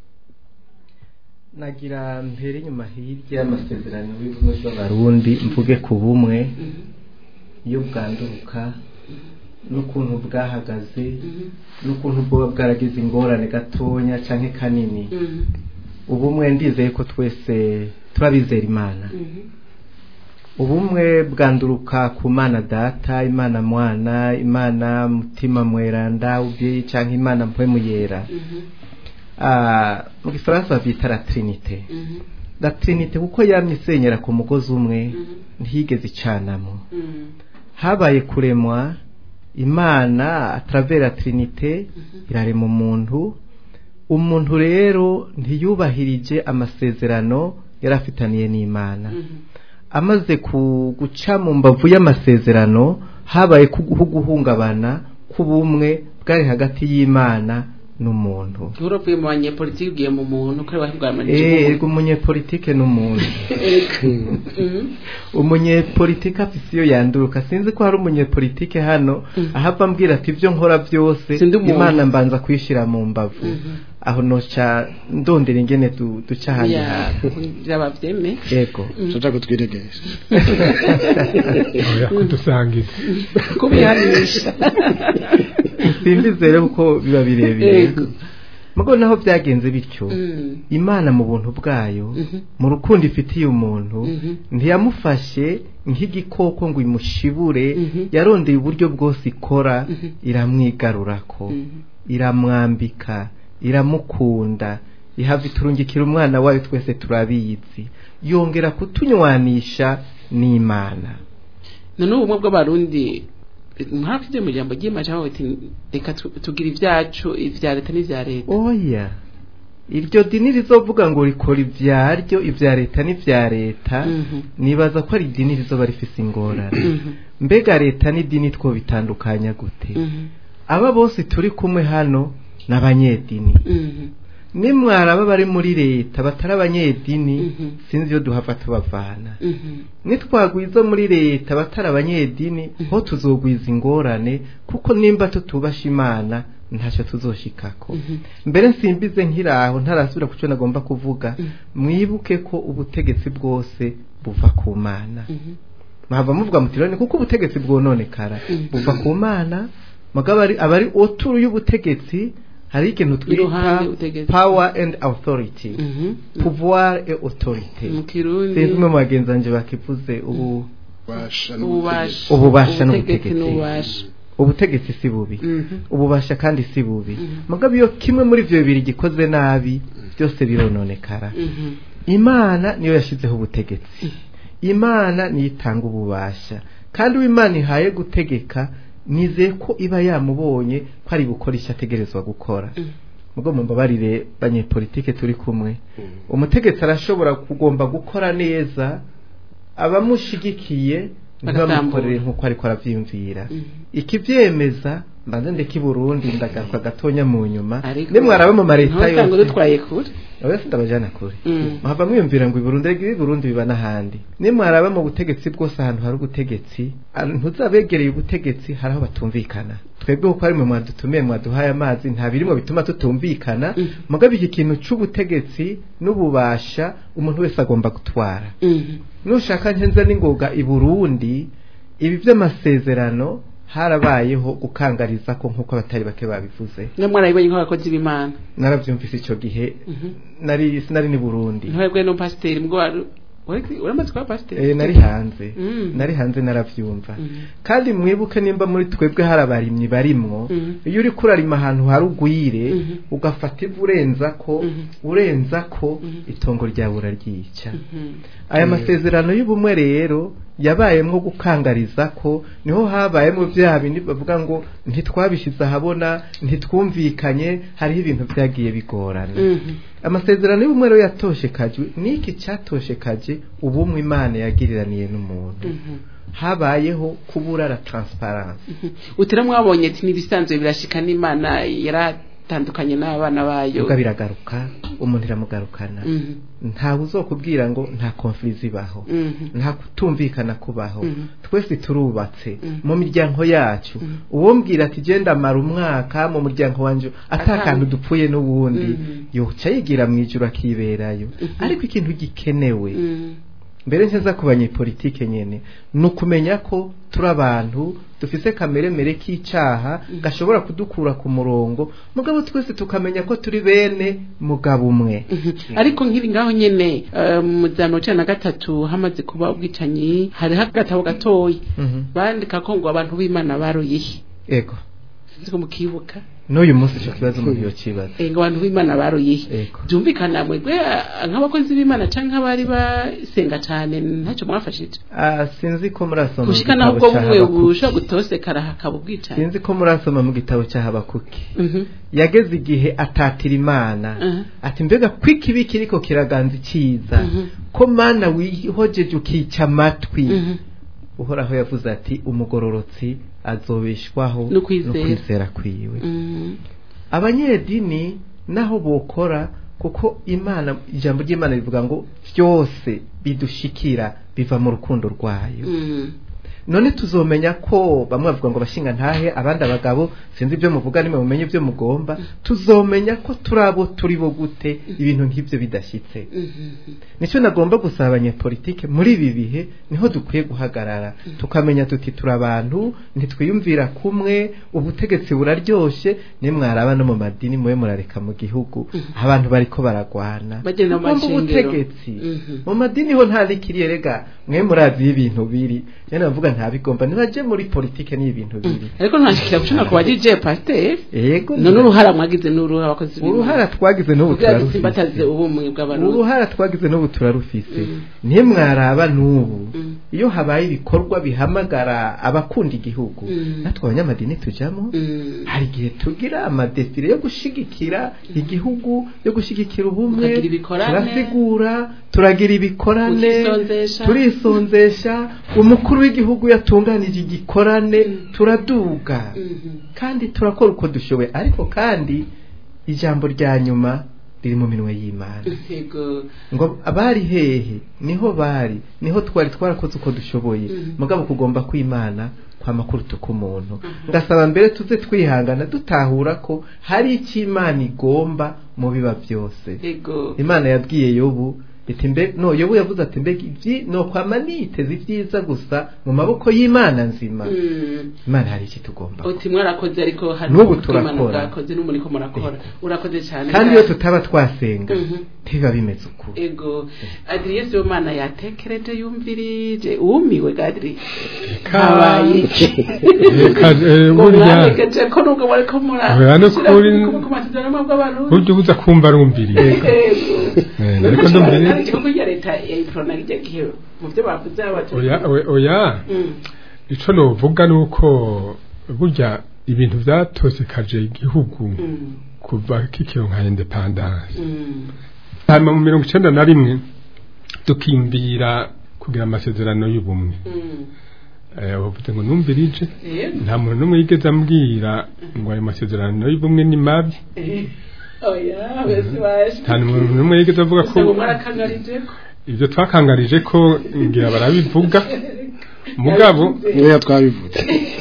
nagira mbere inyuma hirya y'amasezerano y'ubumwe bw'abarundi mvuge ku bumwe iyo bwanduruka n'ukuntu bwahagaze n'ukuntu bwoba bwaragize ingorane gatonya canke kanini ubumwe ndizeye ko twese turabizera imana ubumwe bwanduruka ku mana data imana mwana imana mutima mweranda ubyeyi canke imana mpwemu yera Ah, mu gifaransa bavyita la trinite la trinite kuko yamye isenyera ku mugozi umwe ntiyigeze icanamo habaye kuremwa imana atravers la trinite irarema umuntu umuntu rero ntiyubahirije amasezerano yari afitaniye n'imana amaze ku- guca mu mbavu y'amasezerano habaye ku- guhungabana k'ubumwe bwari hagati y'imana n'umuntu uvuye mu banyepolitiki ugiye mu muntu kuri bahirwa Eh, ego umunyepolitike n'umuntu umunyepolitike afise iyo yanduruka sinzi ko hari umunyepolitike hano ahava ambwira ati ibyo nkora byose Sindi umuntu. imana mbanza kuyishyira mu mbavu aho noca ndondera ingene du- duca ahandi hantu kugira bavyeme yego tuja kutwiregesha oya kudusangiza kubihanisha simbizere kuko biba birebire Yego. mugo naho byagenze bityo Mm. imana mu buntu bwayo Mhm. mu rukundo ifitiye umuntu Mhm. ntiyamufashe nk'igikoko ngo imushibure Mhm. yarondeye uburyo bwose ikora Mhm. iramwigarurako Mhm. iramwambika iramukunda ihava iturungikira umwana wayo twese turabizi yongera kutunywanisha n'imana none ubumwe bw'abarundi mwaravuze mu jambo ry'imana aho ati reka tu- tugire ibyacu ibya leta n'ibya leta oya iryo dini rizovuga ngo rikora ibyaryo ibya leta n'ibya leta Mhm. nibaza ko ari idini rizoba rifise ingorane Mhm. mbega leta n'idini two bitandukanya gute Mhm. aba bose turi kumwe hano ni abanyedini Mhm. nimwaraba bari muri leta batari abanyedini Mhm. sinzi iyo duhava tubavana Mhm. nitwagwiza muri leta batari abanyedini ho tuzogwiza ingorane kuko nimba tutubasha imana ntacyo tuzoshikako Mhm. mbere nsimbize nkiraho ntarasubira ku cyo nagomba kuvuga Mhm. mwibuke ko ubutegetsi bwose buva ku mana Mhm. mwava muvuga muti rero ni kuko ubutegetsi bwononekara Mhm. buva ku mana mugabo ari abari oturu y'ubutegetsi hari ikintu Iruhande twita y'ubutegetsi. power and authority Mhm. pouvoir et autorité mu kirundi sinzi umwe mu bagenzi banjye bakivuze ubu ubasha ububasha Ububasha Ubutegetsi n'ubutegetsi. n'ububasha ubutegetsi si bubi Mhm. ububasha kandi si bubi Mhm. mugabo iyo kimwe muri ibyo bibiri gikoze nabi byose birononekara Mhm. imana niyo yashyizeho ubutegetsi imana niyo itanga ububasha kandi uwo imana ihaye gutegeka nizeye ko iba yamubonye ko ari gukora icyo ategerezwa gukora Mhm. ubwo mumbabarire banyepolitike turi kumwe umutegetsi arashobora kugomba gukora neza abamushigikiye ntibamukorere nk'uko ariko arabyiyumvira Mhm. ikibyemeza mbanza ndeka i burundi ndagaruka gatonya mu nyuma Ariko- nimwaraba mu mareta ntusange yose dutwaye kure oya sindabajana kure Mm. muhava mwiyumvira ngo i burundi rega i burundi biba n'ahandi nimwaraba mu butegetsi bwose ahantu hari ubutegetsi ah, ntuzabegereye ubutegetsi hari aho batumvikana twebwe kuko ari mwe mwadutumiye mwaduhaye amazi nta birimo bituma tutumvikana Mm. mugabe iki kintu c'ubutegetsi n'ububasha umuntu wese agomba gutwara Mhm. nushaka nkenza n'ingoga i burundi ibi by'amasezerano harabayeho gukangariza ko nk'uko abatari bake babivuze mwe mwarabibonye nk'abakozi b'imana narabyumvise icyo gihe Mhm. nari sinari ni burundi ntibabwe no pasiteri mbwo wari wari- uramaze kuba pasiteri Eh, nari hanze Mm. nari hanze narabyumva Mhm. kandi mwibuke nimba muri twebwe hari abarimyi barimwo Mhm. iyo uri kurarima ahantu hari ugwire Mhm. ugafata ivu urenza ko Mhm. urenza ko Mhm. itongo ryawe uraryica Mhm. aya masezerano y'ubumwe rero yabayemo gukangariza ko niho habayemo bya bindi bavuga ngo ntitwabishyize ahabona ntitwumvikanye hariho ibintu byagiye bigorana Mhm. amasezerano y'ubumwe rero yatoshekajwe niki cyatoshekaje ubumwe imana yagiriraniye n'umuntu Mhm. habayeho kubura la transparence Mhm. utera mwabonye ati n'ibisanzwe birashika n'imana yaratandukanye n'abana bayo ubwo biragaruka umuntu iramugarukana Mhm. ntawe uzokubwira ngo nta konflizi ibaho Mhm. nta kutumvikana kubaho Mhm. twese turubatse Mhm. mu miryango yacu Mhm. uwombwira ati genda amara umwaka mu muryango wanjye atakantu Ata- dupfuye n'ubundi Mhm. yoca yigira mu ijuru akiberayo Mhm. ariko ikintu gikenewe Mhm. mbere nshyaza ku banyepolitike nyene ni ukumenya ko turi abantu dufise kameremere k'icaha gashobora kudukura ku murongo mugabo twese tukamenya ko turi bene mugabo umwe Mhm. ariko nkiri ngaho nyene eh, mu za mirongo icenda na gatatu hamaze kuba ubwicanyi hariho agatabo gatoyi Mhm. bandika ko ngo abantu b'imana baroyehe ego sinzi ko mukibuka n'uyu munsi ico kibazo umuntu yokibaza Eh, ngo abantu b'imana baroyehe ego byumvikana mwebwe ah, nk'abakozi b'imana canke nk'abari basenga cane ntacyo mwafashije Ah, sinzi ko murasoma mu gushika naho gitabo ubwo ca bumwe Habakuki. bushobora gutosekara hakaba ubwicanyi sinzi ko murasoma mu gitabo cya habakuki Mhm. yageze igihe atatira imana Mhm. ati mbega ko ikibi kiriko kiraganza icyiza Mhm. ko mana wihojeje ukica amatwi Mhm. uhoraho yavuze ati umugororotsi azobeshwaho No kwizera. kwizera kwiwe Mhm. abanyedini naho bokora kuko imana ijambo ry'imana rivuga ngo byose bidushikira biva mu rukundo rwayo Mhm. none tuzomenya ko bamwe bavuga ngo bashinga ntahe abandi abagabo sinzi ibyo muvuga nimwe mumenye ibyo mugomba tuzomenya ko turi abo turi bo gute ibintu nk'ibyo bidashyitse nicyo nagomba gusaba abanyepolitike muri ibi bihe niho dukwiye guhagarara tukamenya tuti turi abantu ntitwiyumvira kumwe ubutegetsi buraryoshye nimwaraba no mu madini mube murareka mu gihugu abantu bariko baragwana Bagenda mu Mugomba mashengero. ubutegetsi Mhm. mu madini ho nta nikiriye rega mwe murazi ibintu biri nyene bavuga nta bigomba nibaje muri politike ni ibintu biri ariko ntashikira gucana ku bagije pasiteri yego none uruhara mwagize n'uruha abakozi b'Imana. uruhara twagize n'ubu kugira ngo turarufise dusimbataze ubumwe bw'abarundi uruhara twagize n'ubu turarufise ntimwaraba n'ubu Mm. iyo habaye ibikorwa bihamagara abakunda igihugu Mm. natwe abanyamadini tujamo Mm. hari igihe tugira amadefire yo gushigikira igihugu yo gushigikira ubumwe Mukagira ibikorane. turasigura turagira ibikorane Mukisonzesha. turisonzesha umukuru w'igihugu yatunganije igikorane turaduga Mhm. kandi turakora uko dushoboye ariko kandi ijambo rya nyuma riri mu minwe y'imana Yego. ngo abari hehe niho bari niho twari twarakoze uko dushoboye Mhm. mugabo kugomba kw'imana kwa makuru tuka umuntu ngasaba mbere tuze twihangana dutahura ko hari icyo imana igomba mu biba byose Yego. imana yabwiye yobu iti mbe no yobu yavuze ati mbega ibyi no kwama niteze ibyiza gusa mu maboko y'imana nzima Mm. imana hari iki tugomba uti mwarakoze ariko hari N'ubu ubutwimana turakora. bwakoze n'umuriko murakora urakoze cyane kandi iyo tutaba twasenga Mhm. ntibiba bimeze uko ego adriye sibomana yatekereje yumvirije umiwe gadri habaye iki Reka, eh, ngo burya mwanegeje ko nubwo bariko mura Oya, no kuri- ku masezerano bw'abarundi burya ubuza kumva arumviriye Eh, ariko ndumviriye ari igihugu ya leta ya iprona kijya gihe mu byo bavuze abaturage oya oya- oya Mm. ico novuga nuko burya ibintu vyatosekaje igihugu Mm. kuva kikiro nka independance Mm. hanyuma mu mirongo icenda na rimwe tukimvira kugira amasezerano y'ubumwe Mm. Eh, bavuze ngo numvirije Yego. nta muntu n'umwe yigeze ambwira ngo ayo masezerano y'ubumwe ni mabi Eh. oya bese baje nta muntu n'umwe yigeze avuga ko ngo mwarakangarije ko ibyo twakangarije ko ngira barabivuga mugabo niyo twabivuze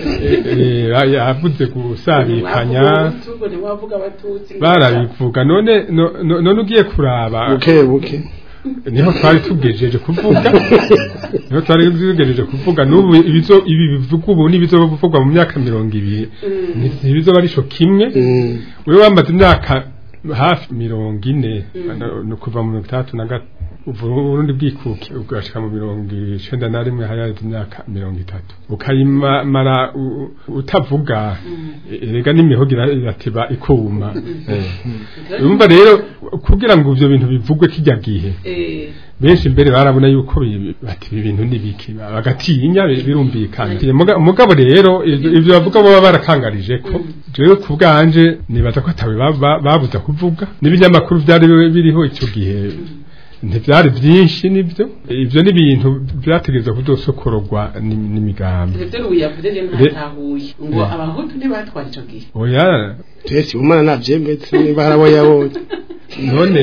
eh, eh, yavuze gusabikanya ngo ntiwavuga abatutsi barabivuga none no- no- none ugiye kuraba buke buke niho twari tugejeje kuvuga niho twari tugejeje kuvuga n'ubu ibizo ibi bivuga ubu n'ibizovugwa mu myaka mirongo ibiri ni- ntibizoba ari co kimwe Mm. wewe wamaze imyaka hafi mirongo ine ni kuva mu mirongo itandatu na gatatu uburundi bwikuke ugashika mu mirongo icenda na rimwe hayaze imyaka mirongo itatu ukayimara u- utavuga erega n'imihogo ira- irateba ikuma Eh. urumva rero kugira ngo ivyo bintu bivugwe kijya gihe eh benshi mbere barabona yuko bi- bati ibi bintu ni biki bagatinya bi- birumvikana Muga- mugabo rero ivyo ivyo bavuga baba barakangarije ko jewe ku bwanje nibaza ko atawe ba- ba- babuza kuvuga n'ibinyamakuru byari biriho icyo gihe ntibyari byinshi nibyo ivyo ni ibintu byategereza kuzosokororwa n'im- n'imigambi ivyo n'ubu yavuze rero ntatahuye ngo abahutu ntibatwara ico gihe oya twese umwana navyemetse niba harabo yabonye none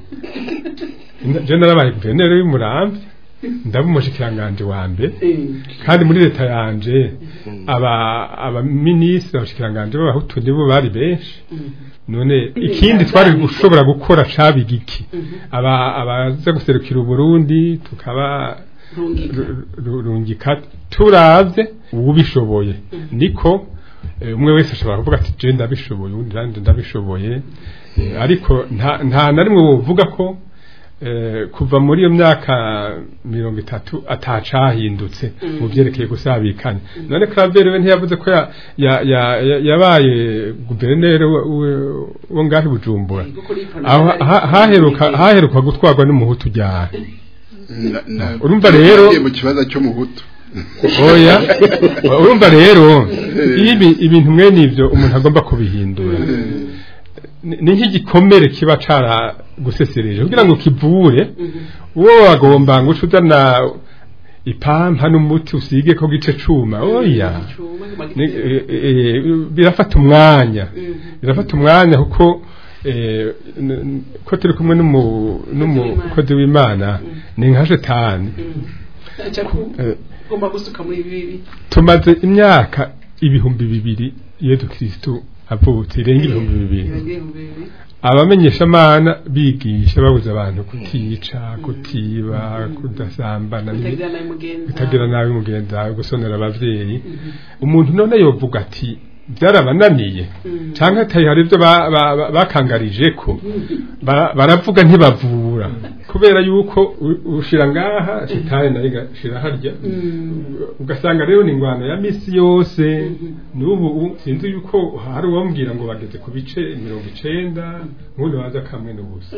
je narabaye guverineri w'umurambi ndaba umushikiranganje wa mbere kandi muri leta yanje aba abaminisitiri abashikiranganje b'abahutu nibo bari benshi none ikindi twari gushobora gukora caba igiki aba abaza guserukira uburundi tukaba rungika ru- ru- rungika turavye ubishoboye niko eh, umwe wese ashobora kuvuga ati je ndabishoboye uwundi nanje ndabishoboye Eh, ariko nta nta na rimwe wovuga ko eh, kuva muri iyo myaka mirongo itatu atacahindutse mu vyerekeye gusabikanya none Claver we ntiyavuze ko ya- ya- ya- ya- yabaye guverineri wo- wo- wo ngahi Bujumbura aho ha- haheruka haheruka gutwarwa n'umuhutu ryari Na- na- Urumva rero- nagiye mu kibazo cyo mu buto oya urumva rero iyo ibi- ibintu mwene ivyo umuntu agomba kubihindura ni ni nk'igikomere kiba cara gusesereje kugira ngo kivure uwo wagomba ngo uce uzana ipampa n'umuti usige ko gice cuma oya Ni- eh, eh, birafata umwanya birafata umwanya kuko eh, n- n- ko turi kumwe n'umu- n'umukozi w'imana ni nka shetani Eh, ugomba gusuka muri bibi tumaze imyaka ibihumbi bibiri yezu kristu avutse irenga ibihumbi bibiri abamenyeshamana bigisha babuza abantu kutica kutiba kudasambana bitagira nabi mugenza gusonera abavyeyi umuntu none yovuga ati byarabananiye cyangwa atari hari ibyo bakangarije ko baravuga ntibavura kubera yuko ushira ngaha shitani nayo igashira harya ugasanga rero ni ingwano ya misi yose n'ubu sinzi yuko hari uwambwira ngo bageze ku bice mirongo icenda nk'undi waza kamwe n'ubusa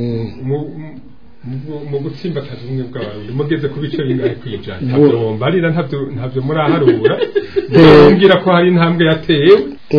mu gutsimbataza ubumwe bw'abarundi mugeze ku bice bingahe kwijana ntabyo wombarira ntabyo ntabyo muraharura mbwira ko hari intambwe yatewe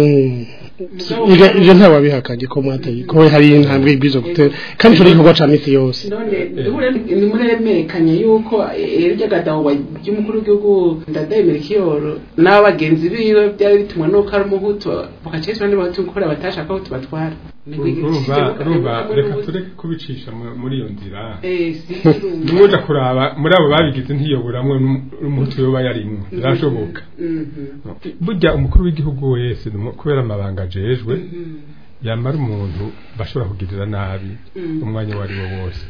ivyo nta wabihakanye ko mwateye ko hari intambwe ibwizo gutera kandi cyo igikorwa ca misi yose none nimuremerekanye yuko iryo gadawa ry'umukuru w'igihugu ndadayimira ikiyoro n'abagenzi biwe byari bitumwa nuko ari umuhutu bakacishwa n'abahutu gukora batashaka ko tubatwara urumva reka tureke kubicisha muri iyo nzira n'ubundi kuraba muri abo babigize ntiyoboramwe n'umuhutu yoba yarimwo birashoboka burya umukuru w'igihugu wese kubera amabanga ajejwe yamara umuntu bashobora kugirira nabi umwanya uwo ari wo wose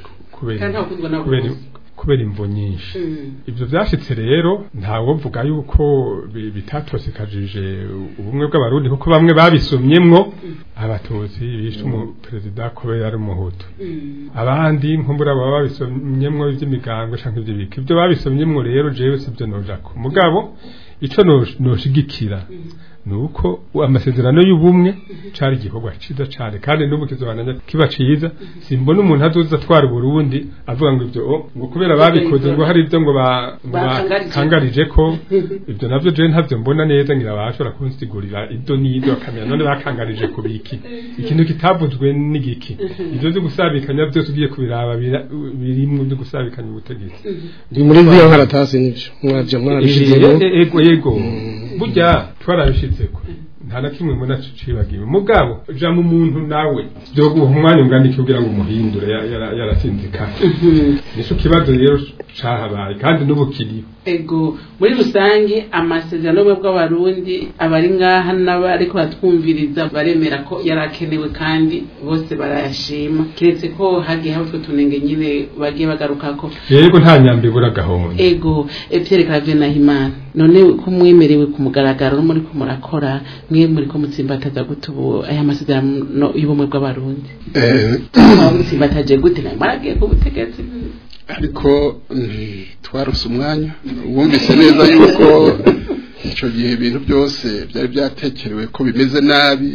kubera imvo nyinshi ibyo byashitse rero ntawo mvuga yuko bitatosekajije ubumwe bw'abarundi kuko bamwe babisomyemwo abatutsi bishe umuperezida kubera ari umuhutu abandi nko muri abo babisomyemwo iby'imigango cyangwa iby'ibiki ibyo babisomyemwo rero jewe sibyo nojako mugabo ico noshigikira nuko amasezerano y'ubumwe cari igikorwa ciza cane kandi n'ubu kizobananya kiba ciza simbona umuntu azoza atwara Burundi avuga ngo ivyo ngo kubera babikoze ngo hari ivyo ngo bakangarije ko ivyo navyo je ntavyo mbona neza ngira bashobora kunsigurira ido n'ido akamenya none bakangarije ku biki ikintu kitavuzwe n'igiki ivyo byo gusabikanya byose ugiye kubiraba birimwe byo gusabikanya ubutegetsi ndi muri zio nkaratasi nivyo mwavyo mwarabishizemo ego yego burya twarabishitseko nta na kimwe mbona cibagiwe mugabo ja mu muntu nawe byo guha umwanya ungana kugira ngo umuhindure yarasinzikana nico kibazo rero cahabaye kandi n'ubu kiriho ego muri rusange amasezerano y'ubumwe bw'abarundi abari ngaha n'abariko batwumviriza baremera ko yarakenewe kandi bose barayashima kiretse ko hagiye haba utwo tunenge nyine bagiye bagarukako yego nta nyambi ibura gahunda ego Pierre Claver Nahimana none ko mwemerewe ku mugaragaro no muri ko murakora mwe muri ko mutsimbataza gute ubu aya masezerano y'ubumwe bw'abarundi mutsimbataje gute nayo maragiye ku butegetsi ariko twarose umwanya wumvise neza yuko icyo gihe ibintu byose byari byatekerewe ko bimeze nabi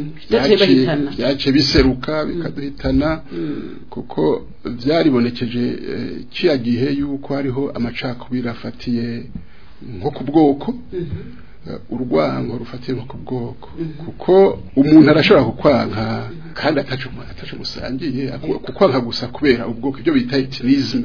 byaciye biseruka bikaduhitana kuko byaribonekeje kiya gihe yuko hariho amacakubiri afatiye nko ku bwoko urwango rufatiye nko ku bwoko kuko umuntu arashobora kukwanka kandi atacu atacu musangiye kukwanka gusa kubera ubwoko ibyo bita etinisme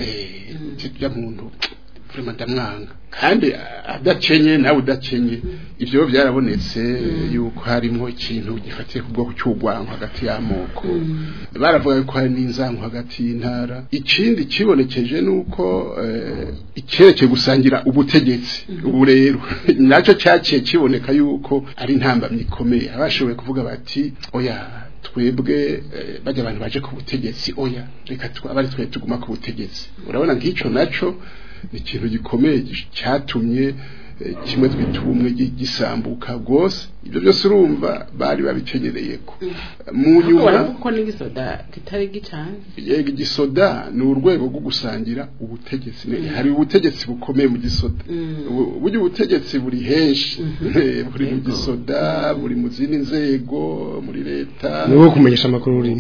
eh muntu vraiment ndamwanga kandi adacenye nawe udacenye ivyo byarabonetse yuko harimo ikintu gifatiye ku bwoko cy'urwango hagati y'amoko baravuga ko hari n'inzango hagati y'intara ikindi kibonekeje nuko icyerekeye gusangira ubutegetsi ubu rero nacyo cyaciye kiboneka yuko ari intambamyi ikomeye abashoboye kuvuga bati oya twebwe bajya abantu baje ku butegetsi oya reka abari twe tuguma ku butegetsi urabona nk'icyo naco ni ikintu gikomeye cyatumye kimwe twita ubumwe gisambuka rwose ibyo byose urumva bari babikenyereye ko mu nyuma kuko n'igisoda kitari gicanze yego igisoda ni urwego rwo gusangira ubutegetsi hari ubutegetsi bukomeye mu gisoda burya ubutegetsi buri henshi buri mu gisoda buri mu zindi nzego muri leta ni wo kumenyesha amakuru urimo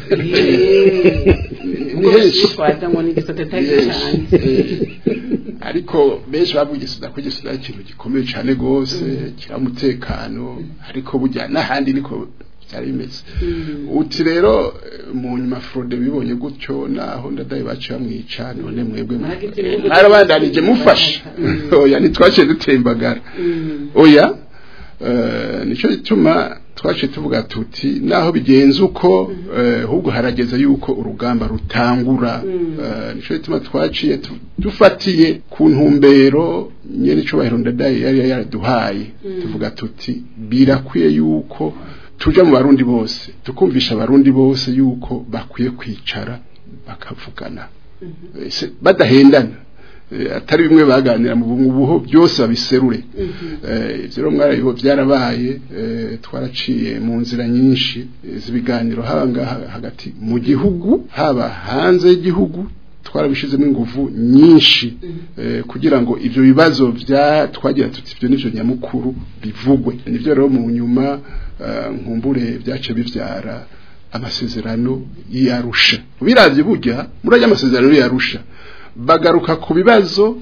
ni henshi twaza ngo n'igisoda kitari gicanze ariko benshi bavuga igisoda ko igisoda ari ikintu gikomeye cyane rwose kira umutekano ariko burya n'ahandi niko byari bimeze uti rero mu nyuma frode bibonye gutyo naho ndadaye baciye bamwica none mwebwe mwarabandanije mufasha oya ntitwaciye dutembagara oya nicyo gituma twaciye tuvuga tuti naho bigenze uko eh, ahubwo harageze yuko urugamba rutangura Eh, nico gituma twaciye tu- dufatiye ku ntumbero nyene icubahiro ndadaye yari yaraduhaye tuvuga tuti birakwiye yuko tuja mu barundi bose tukumvisha abarundi bose yuko bakwiye kwicara bakavugana Eh, se- badahendana Eh, atari bimwe baganira mu bu- buho byose babiserure Eh, ivyo rero mwarabibo byarabaye eh, twaraciye mu nzira nyinshi eh, z'ibiganiro haba ngaha hagati mu gihugu haba hanze y'igihugu twarabishizemo ingufu nyinshi eh, kugira ngo ivyo bibazo bya twagira tuti ivyo nivyo nyamukuru bivugwe nivyo rero mu nyuma eh, nkumbure byace bivyara amasezerano y'Arusha biravye burya muri aya masezerano y'Arusha bagaruka ku bibazo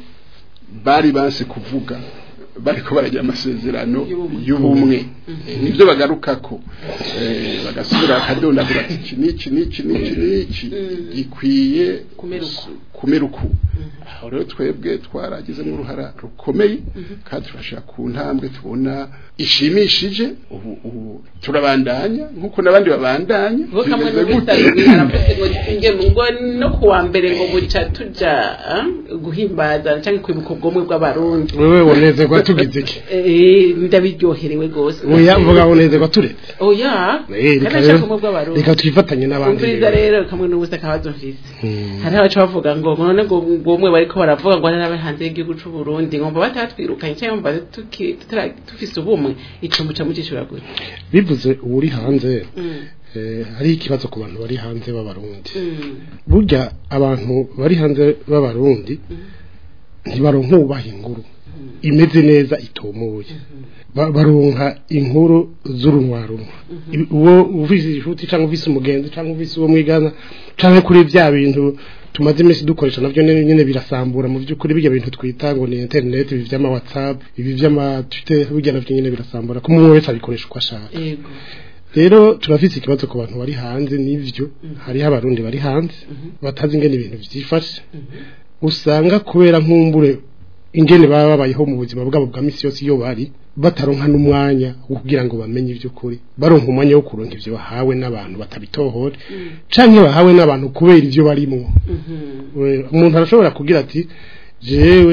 bari banse kuvuga bariko baragira amasezerano y'ubumwe nibyo bagarukako eh, bagasubira bakadondagura ati iki n'iki n'iki n'iki n'iki gikwiye Kumera uku. kumera uku aho rero twebwe twaragize n'uruhara rukomeye kandi turashaka ku ntambwe tubona ishimishije ubu ubu turabandanya nk'uko n'abandi babandanya ngo kamwe bimeze gute? n'ubisabwe aravuze ngo nge ngo no kuwa mbere ngo buca tuja ah, guhimbaza cyangwa kwibuka ubwomwe bw'abarundi wewe wonezerwa tugize iki Eh, ndabiryoherewe gose oya mvuga wonezerwa turetse oya Eh, reka kandi rero- ashaka ubumwe bw'abarundi reka twifatanye n'abandi umviriza rero kamwe n'ubusa kabazo mfise hari abaca bavuga ngo none ngo ubwomwe bariko baravuga ngo ari hanze y'igihugu c'u Burundi ngomba batatwirukanye cyangwa mba tuki- tutara- dufise ubumwe ico muca mucishura gute bivuze uri hanze Mm, eh, hari ikibazo ku bantu bari hanze b'abarundi mm, burya abantu bari hanze b'abarundi ntibaronka ubaha inkuru imeze neza itomoye Ba- baronka inkuru z'urunwarunwa Ibi- uwo ufise inshuti cyangwa ufise umugenzi cyangwa ufise uwo mwigana cyangwa kuri bya bintu tumaze iminsi dukoresha navyo nyene nyene birasambura mu by'ukuri bijya bintu twita ngo ni internet ibi vy'ama whatsapp ibi vy'ama twitter bijya navyo nyene birasambura ko umuntu wese abikoresha uko ashaka yego rero turafise ikibazo ku bantu bari hanze n'ivyo hariho abarundi bari hanze batazi ingene ibintu vyifashe usanga kubera nkumbure ingene baba babayeho mu buzima bwabo bwa misi yose iyo bari bataronka n'umwanya wo kugira ngo bamenye ivy'ukuri baronka umwanya wo kuronka ivyo bahawe n'abantu batabitohora canke bahawe n'abantu kubera ivyo barimwo We- umuntu arashobora kugira ati jewe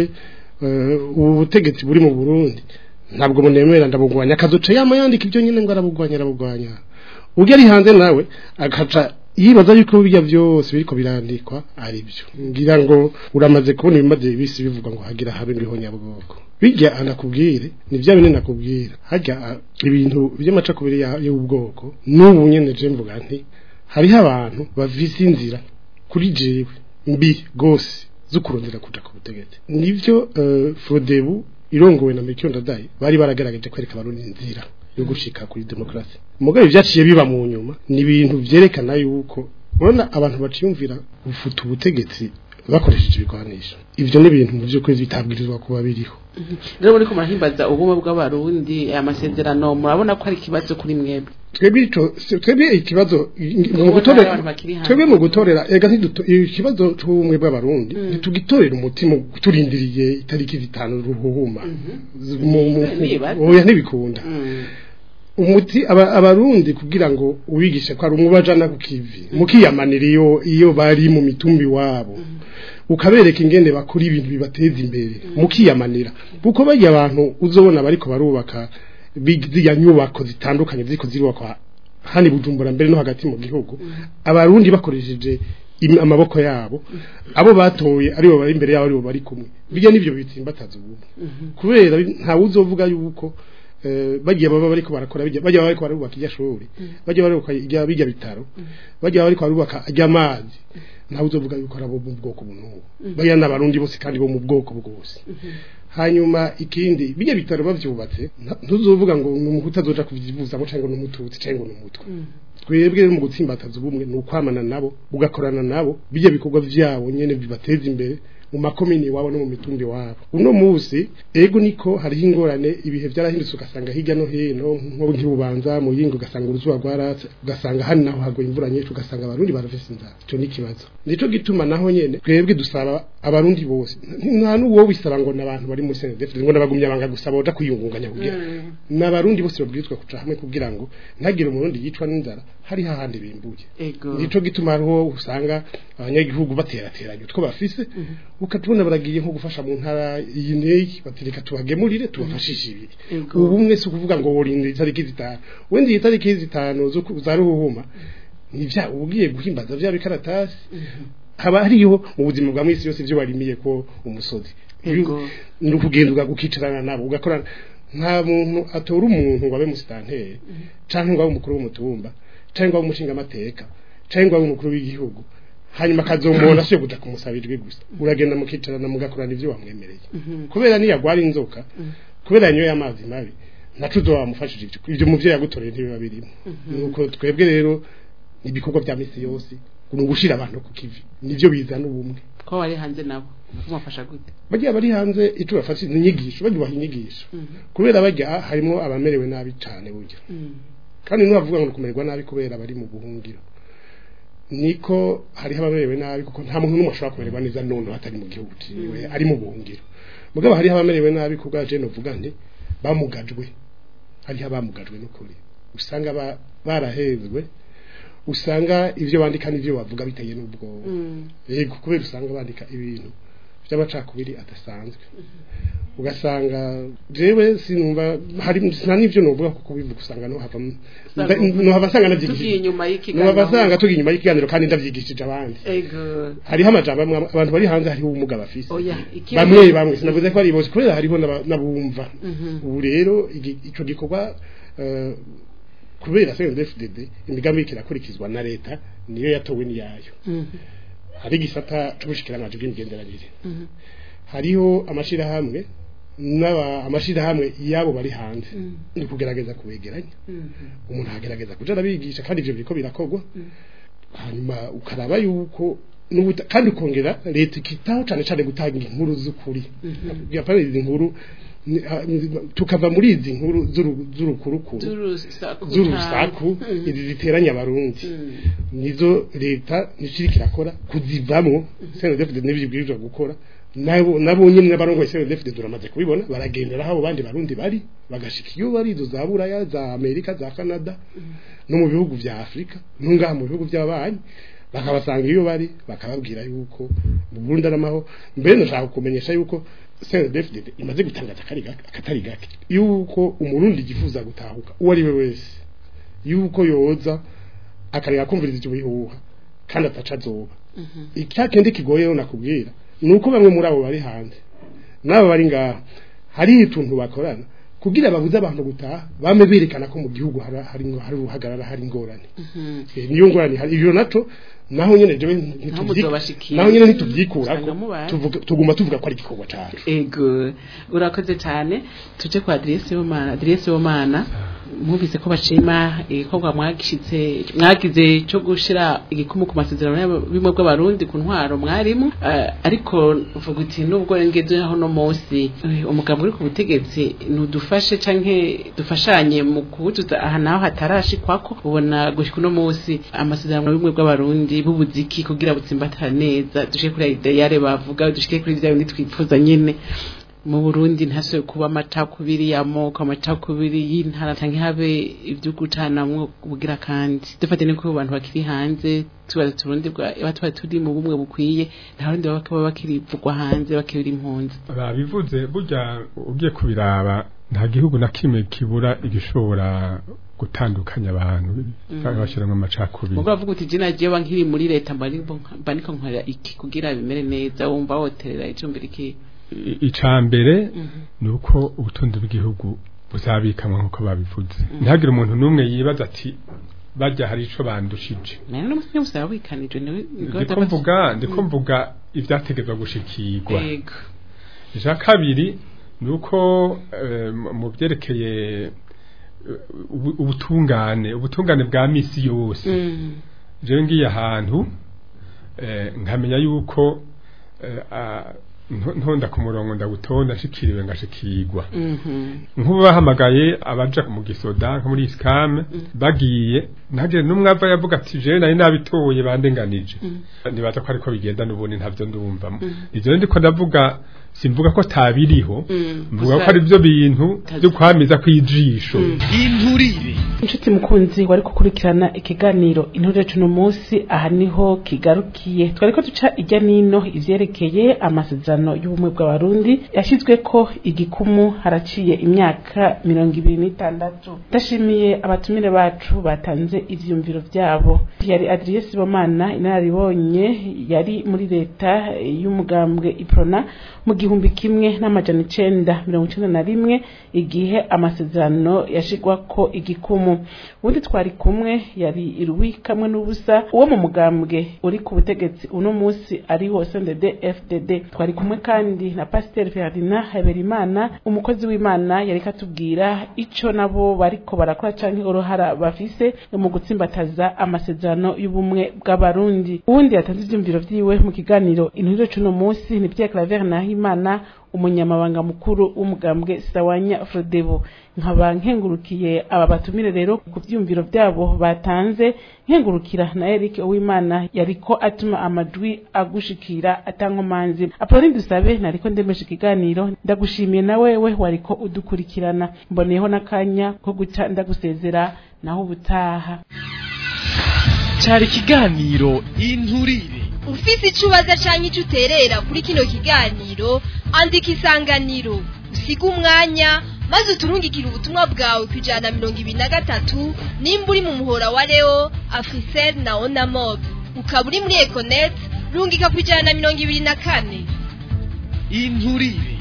eh, ubu butegetsi buri mu Burundi ntabwo munemera ndabugwanya akazoca yama yandika ibyo nyine ngo arabugwanya arabugwanya ubwo ari hanze nawe agaca yibaza yuko bijya byose biriko birandikwa ari byo ngira ngo uramaze kubona ibimaze bisi bivuga ngo hagira habe ndiho nyabwoko bijya anakubwire ni bya bintu nakubwira hajya ah, ibintu by'amacakubiri ya- y'ubwoko n'ubu nyene je mvuga nti hariho abantu bavise inzira kuri jewe mbi gose zo kurondera kuja ku butegetsi nivyo uh, Frodebu irongowe na Melchior Ndadaye bari baragaragaje kwereka abarundi inzira yo gushika kuri demokrasi mugabe byaciye biba mu nyuma ni ibintu vyerekana yuko urabona abantu baciyumvira gufuta ubutegetsi bakoresheje ibigwanisho ivyo ni ibintu mu by'ukuri bitabwirizwa kuba biriho rero muri ko murahimbaza ubumwe bw'abarundi aya masezerano murabona ko ari ikibazo kuri mwebwe twebwe ico twebwe ikibazo mu Ubona gutorera abantu bakiri hanze. twebwe mu gutorera ega ntiduto ikibazo c'ubumwe bw'abarundi ntitugitorera umutima turindiriye itariki zitanu ruhuhuma Z- mu- mu- Nibaza. oya ntibikunda Mm, umuti aba- abarundi kugira ngo ubigishe ko ari umwe bajana ku kivi mukiyamanira iyo iyo bari mu mitumbi wabo ukabereka ingene bakora ibintu bibateza imbere mukiyamanira kuko bajya abantu uzobona bariko barubaka big- ziriya nyubako zitandukanye ziriko zirubakwa hani bujumbura mbere no hagati mu gihugu abarundi bakoresheje im- amaboko yabo abo batoye aribo bari imbere yabo aribo bari kumwe bijya nivyo bitsimbataza ubumwe kubera ntawe uzovuga yuko eh, bagiye baba bariko barakora bijya bajya bariko barubaka irya shuri bajya barubaka irya bijya bitaro bajya bariko barubaka irya amazi ntawe uzovuga yuko ari abo mu bwoko bunubu bajya n'abarundi bose kandi bo mu bwoko bwose hanyuma ikindi bijya bitaro bavyubatse nta- ntuzovuga ngo ni umuhutu azoja kuvyivuzamo cyangwa ni umututsi cyangwa ni umutwe twebwe rero mu gutsimbataza ubumwe ni ukwamana nabo ugakorana nabo bijya bikorwa vyabo nyene bibateza imbere mu makomini iwabo no mu mitumbi wabo uno musi ego niko hariho ingorane ibihe byarahindutse ugasanga hirya no hino nko nk'ibubanza mu yingo ugasanga uruzuba rwaratse ugasanga hano naho haguye imvura nyinshi ugasanga abarundi barafise inzara icyo ni ikibazo nico gituma naho nyene twebwe dusaba abarundi bose nta n'uwo wisaba ngo n'abantu bari muri senedefide ngo n'abagumya banga gusaba oja kwiyungunganya kugira n'abarundi bose babwirizwa kuca hamwe kugira ngo ntagire umurundi yicwa n'inzara hari hahandi bimbuye ego nico gituma hariho usanga abanyagihugu baterateranye utwo bafise ukatubona baragiye nko gufasha mu ntara iyi neyi batereka tubagemurire tubafashishe ibiri Ego. ubu umwe si ukuvuga ngo worinda itariki zitanu wenda iyi tariki zitanu zo ku- za ruhuhuma nivya ugiye guhimbaza vya bikaratasi haba hariho mu buzima bwa mwisi yose ivyo warimiye ko umusozi Ego. ni ukugenda ugakicarana nabo ugakorana nta muntu atora umuntu ngo abe musitanteri canke ngo abe umukuru w'umutumba canke ngo abe umushingamateka canke ngo abe umukuru w'igihugu hanyuma akazomubona siyo kuja kumusaba ijwi gusa uragenda mukicarana mugakorana ivyo wamwemereye kubera niyagwara inzoka kubera yanyoye amazi mabi naco uzoba wamufashije ivyo ivyo muvyo yagutoreye ntibiba birimo nuko twebwe rero ni ibikorwa vya misi yose ni ugushira abantu ku kivi nivyo bizana ubumwe ko wari hanze nabo kumufasha gute bagiye bari hanze ico bafashe ni inyigisho bagiye inyigisho kubera bajya harimo abamerewe nabi cyane burya kandi ntibavuga ngo kumererwa nabi kubera bari mu buhungiro niko hariho abamerewe nabi kuko nta muntu n'umwe ashobora kumererwa neza none atari mu gihugu ciwe ari mu buhungiro mugabo hariho abamerewe nabi kubwa je novuga nti bamugajwe hariho abamugajwe n'ukuri usanga ba- barahezwe usanga ivyo bandika n'ivyo bavuga biteye n'ubwoba yego kubera usanga bandika ibintu by'amacakubiri adasanzwe ugasanga jewe sinumva hari sina n'ivyo novuga kuko bivuga usanga no hava no hava sanga tugiye navyigishije inyuma no y'ikiganiro hava sanga tugiye inyuma y'ikiganiro kandi ndavyigishije abandi ego hariho amajambo amwe abantu bari hanze hariho ubumuga bafise oya iki bamwe bamwe sinavuze ko ari bose kubera hariho n'aba- n'abumva Mhm. ubu rero igi- ico gikorwa eh, kubera CNDD-FDD imigambi iriko irakurikizwa na leta niyo yatowe niyayo Mhm. hari igisata c'ubushikiranganji bw'imigenderanire Mhm. hariho amashirahamwe n'aba amashirahamwe yabo bari hanze Mhm. ni kugerageza kubegeranya Mhm. umuntu agerageza kuja arabigisha kandi ivyo biriko birakorwa hanyuma ukaraba yuko n'ubuta kandi ukongera leta ikitaho cane cane gutanga inkuru z'ukuri yapana izi nkuru ni- ah, ni- tukava muri izi nkuru z'uru- z'urukurukuru Z'urusaku z'urusaku Mhm. izi ziteranya abarundi Mhm. nizo leta nishirika irakora kuzivamwo CNDD n'ibibwirizwa gukora nabo nabo nyine n'abarongoye CNDD turamaze kubibona baragendera aho bandi barundi bari bagashika iyo bari izo za Buraya za Amerika za Canada no mu bihugu vya Afrika nungaha mu bihugu by'abanyi bakabasanga iyo bari bakababwira yuko mu Burundi aramaho mbere ndashaka kumenyesha yuko CNDD imaze gutangaza akari gake akatari gake yuko umurundi gifuza gutahuka uwo ari we wese yuko yoza akareka kumviriza icyo bihuha kandi ataca azoba icyakindi kigoyeho nakubwira ni uko bamwe muri abo bari hanze n'abo bari ngaho hari utuntu bakorana kugira babuze abantu gutaha bame berekana ko mu gihugu hari hari hari uruhagarara hari ingorane Eh, niyo ngorane hari ibyo naco naho nyene jewe ntitubyi- muzobashikira. naho nyene ntitubyikura Usanga mubaye. tuvuga tuguma tuvuga ko ari igikorwa cacu ego urakoze cyane tuje kwa aderesi y'umwana aderesi y'umwana mwumvise ko bashima igikorwa mwagishitse mwagize cyo gushira igikumu ku masezerano y'aba- bimwe bw'abarundi ku ntwaro mwarimu eh, ariko uvuga uti nubwo ngeze aho no munsi eh, umugabo uri ku butegetsi nudufashe canke dufashanye mu kubutuza aha naho hatarashikwako ubona gushika uno munsi amasezerano bimwe bw'abarundi b'ubuziki kugira butsimbatara neza dushike kuri ideyare bavuga dushike kuri vya bindi twifuza nyene mu Burundi ntase kuba amacakubiri y'amoko amacakubiri y'intara canke habe ibyo gucanamwo bugira kandi dufate ni ko abantu bakiri hanze tubaza turundi bwa batwa turi mu bumwe bukwiye nta rundi baba baba bakiri vugwa hanze bakiri impunzi babivuze burya ugiye kubiraba nta gihugu na kimwe kibura igishobora gutandukanya abantu bashyiramo amacakubiri mugo bavuga uti je nagiye ba nkiri muri leta mbari mba niko nkorera iki kugira bimere neza wumva woterera icumbira iki I- ica mbere ni uko ubutunzi bw'igihugu buzabikamwa nk'uko babivuze ntihagire umuntu n'umwe yibaza ati bajya hari ico bandushije nari n'umusore musaba wikanije niwe ndiko mvuga ndiko mvuga ivyategezwa gushikirwa yego ija kabiri ni uko eh, mu- mu byerekeye eh, ubu- ubutungane ubutungane bwa misi yose Mm. jewe ngiye ahantu eh, nkamenya yuko eh, ah, nto- ntonda ku murongo ndagutonda nshikiriwe ngashikirwa Mhm. nk'ubu bahamagaye abaja mu gisoda nko muri isikame bagiye ntaje n'umwe ava yavuga ati jewe nari nabitoye bandenganije nibaza ko ariko bigenda n'ubundi ntavyo ndumvamo ivyo rero ndiko ndavuga simvuga ko tabiriho Mm. mvuga Gusa- ko ari byo bintu byo kwamiza kw'ijisho inturire inshuti mukunzi wari gukurikirana ikiganiro inturire cuno munsi aha niho kigarukiye twari ko duca ijya nino ivyerekeye amasezerano y'ubumwe bw'abarundi yashyizwe ko igikumu haraciye imyaka mirongo ibiri n'itandatu ndashimiye abatumire bacu batanze ivyumviro vyabo yari adriye sibomana inararibonye yari muri leta y'umugambwe iprona mu gihumbi kimwe n'amajana icenda mirongo icenda na rimwe igihe amasezerano yashigwako igikumu ubundi twari kumwe yari irwi kamwe n'ubusa uwo mu mugambwe uri ku butegetsi uno munsi ariho CNDD FDD twari kumwe kandi na Pasteur Ferdinand Haberimana umukozi w'Imana yari katubwira ico nabo bariko barakora canke uruhara bafise mu gutsimbataza amasezerano y'ubumwe bw'abarundi uwundi yatanze ivyumviro vyiwe mu kiganiro inturire cuno munsi ni Pierre Claver Nahimana umunyamabanga mukuru w'umugambwe Sawanya Frodebo nkaba nkengurukiye aba batumire rero ku vyumviro vyabo batanze nkengurukira na Eric Uwimana yariko atuma amajwi agushikira atankomanzi Apolline Dusabe nariko ndemesha ikiganiro ndagushimiye na wewe wariko udukurikirana mboneyeho n'akanya ko guca ndagusezera naho ubutaha cyari ikiganiro inturire ufise ico ubaza canke ico uterera kuri kino kiganiro andika isanganiro usiga umwanya maze uturungikire ubutumwa bwawe ku ijana na mirongo ibiri na gatatu nimba uri mu muhora wa leo afrisel na onamob ukaba uri muri econet rungika ku ijana na mirongo ibiri na kane inturire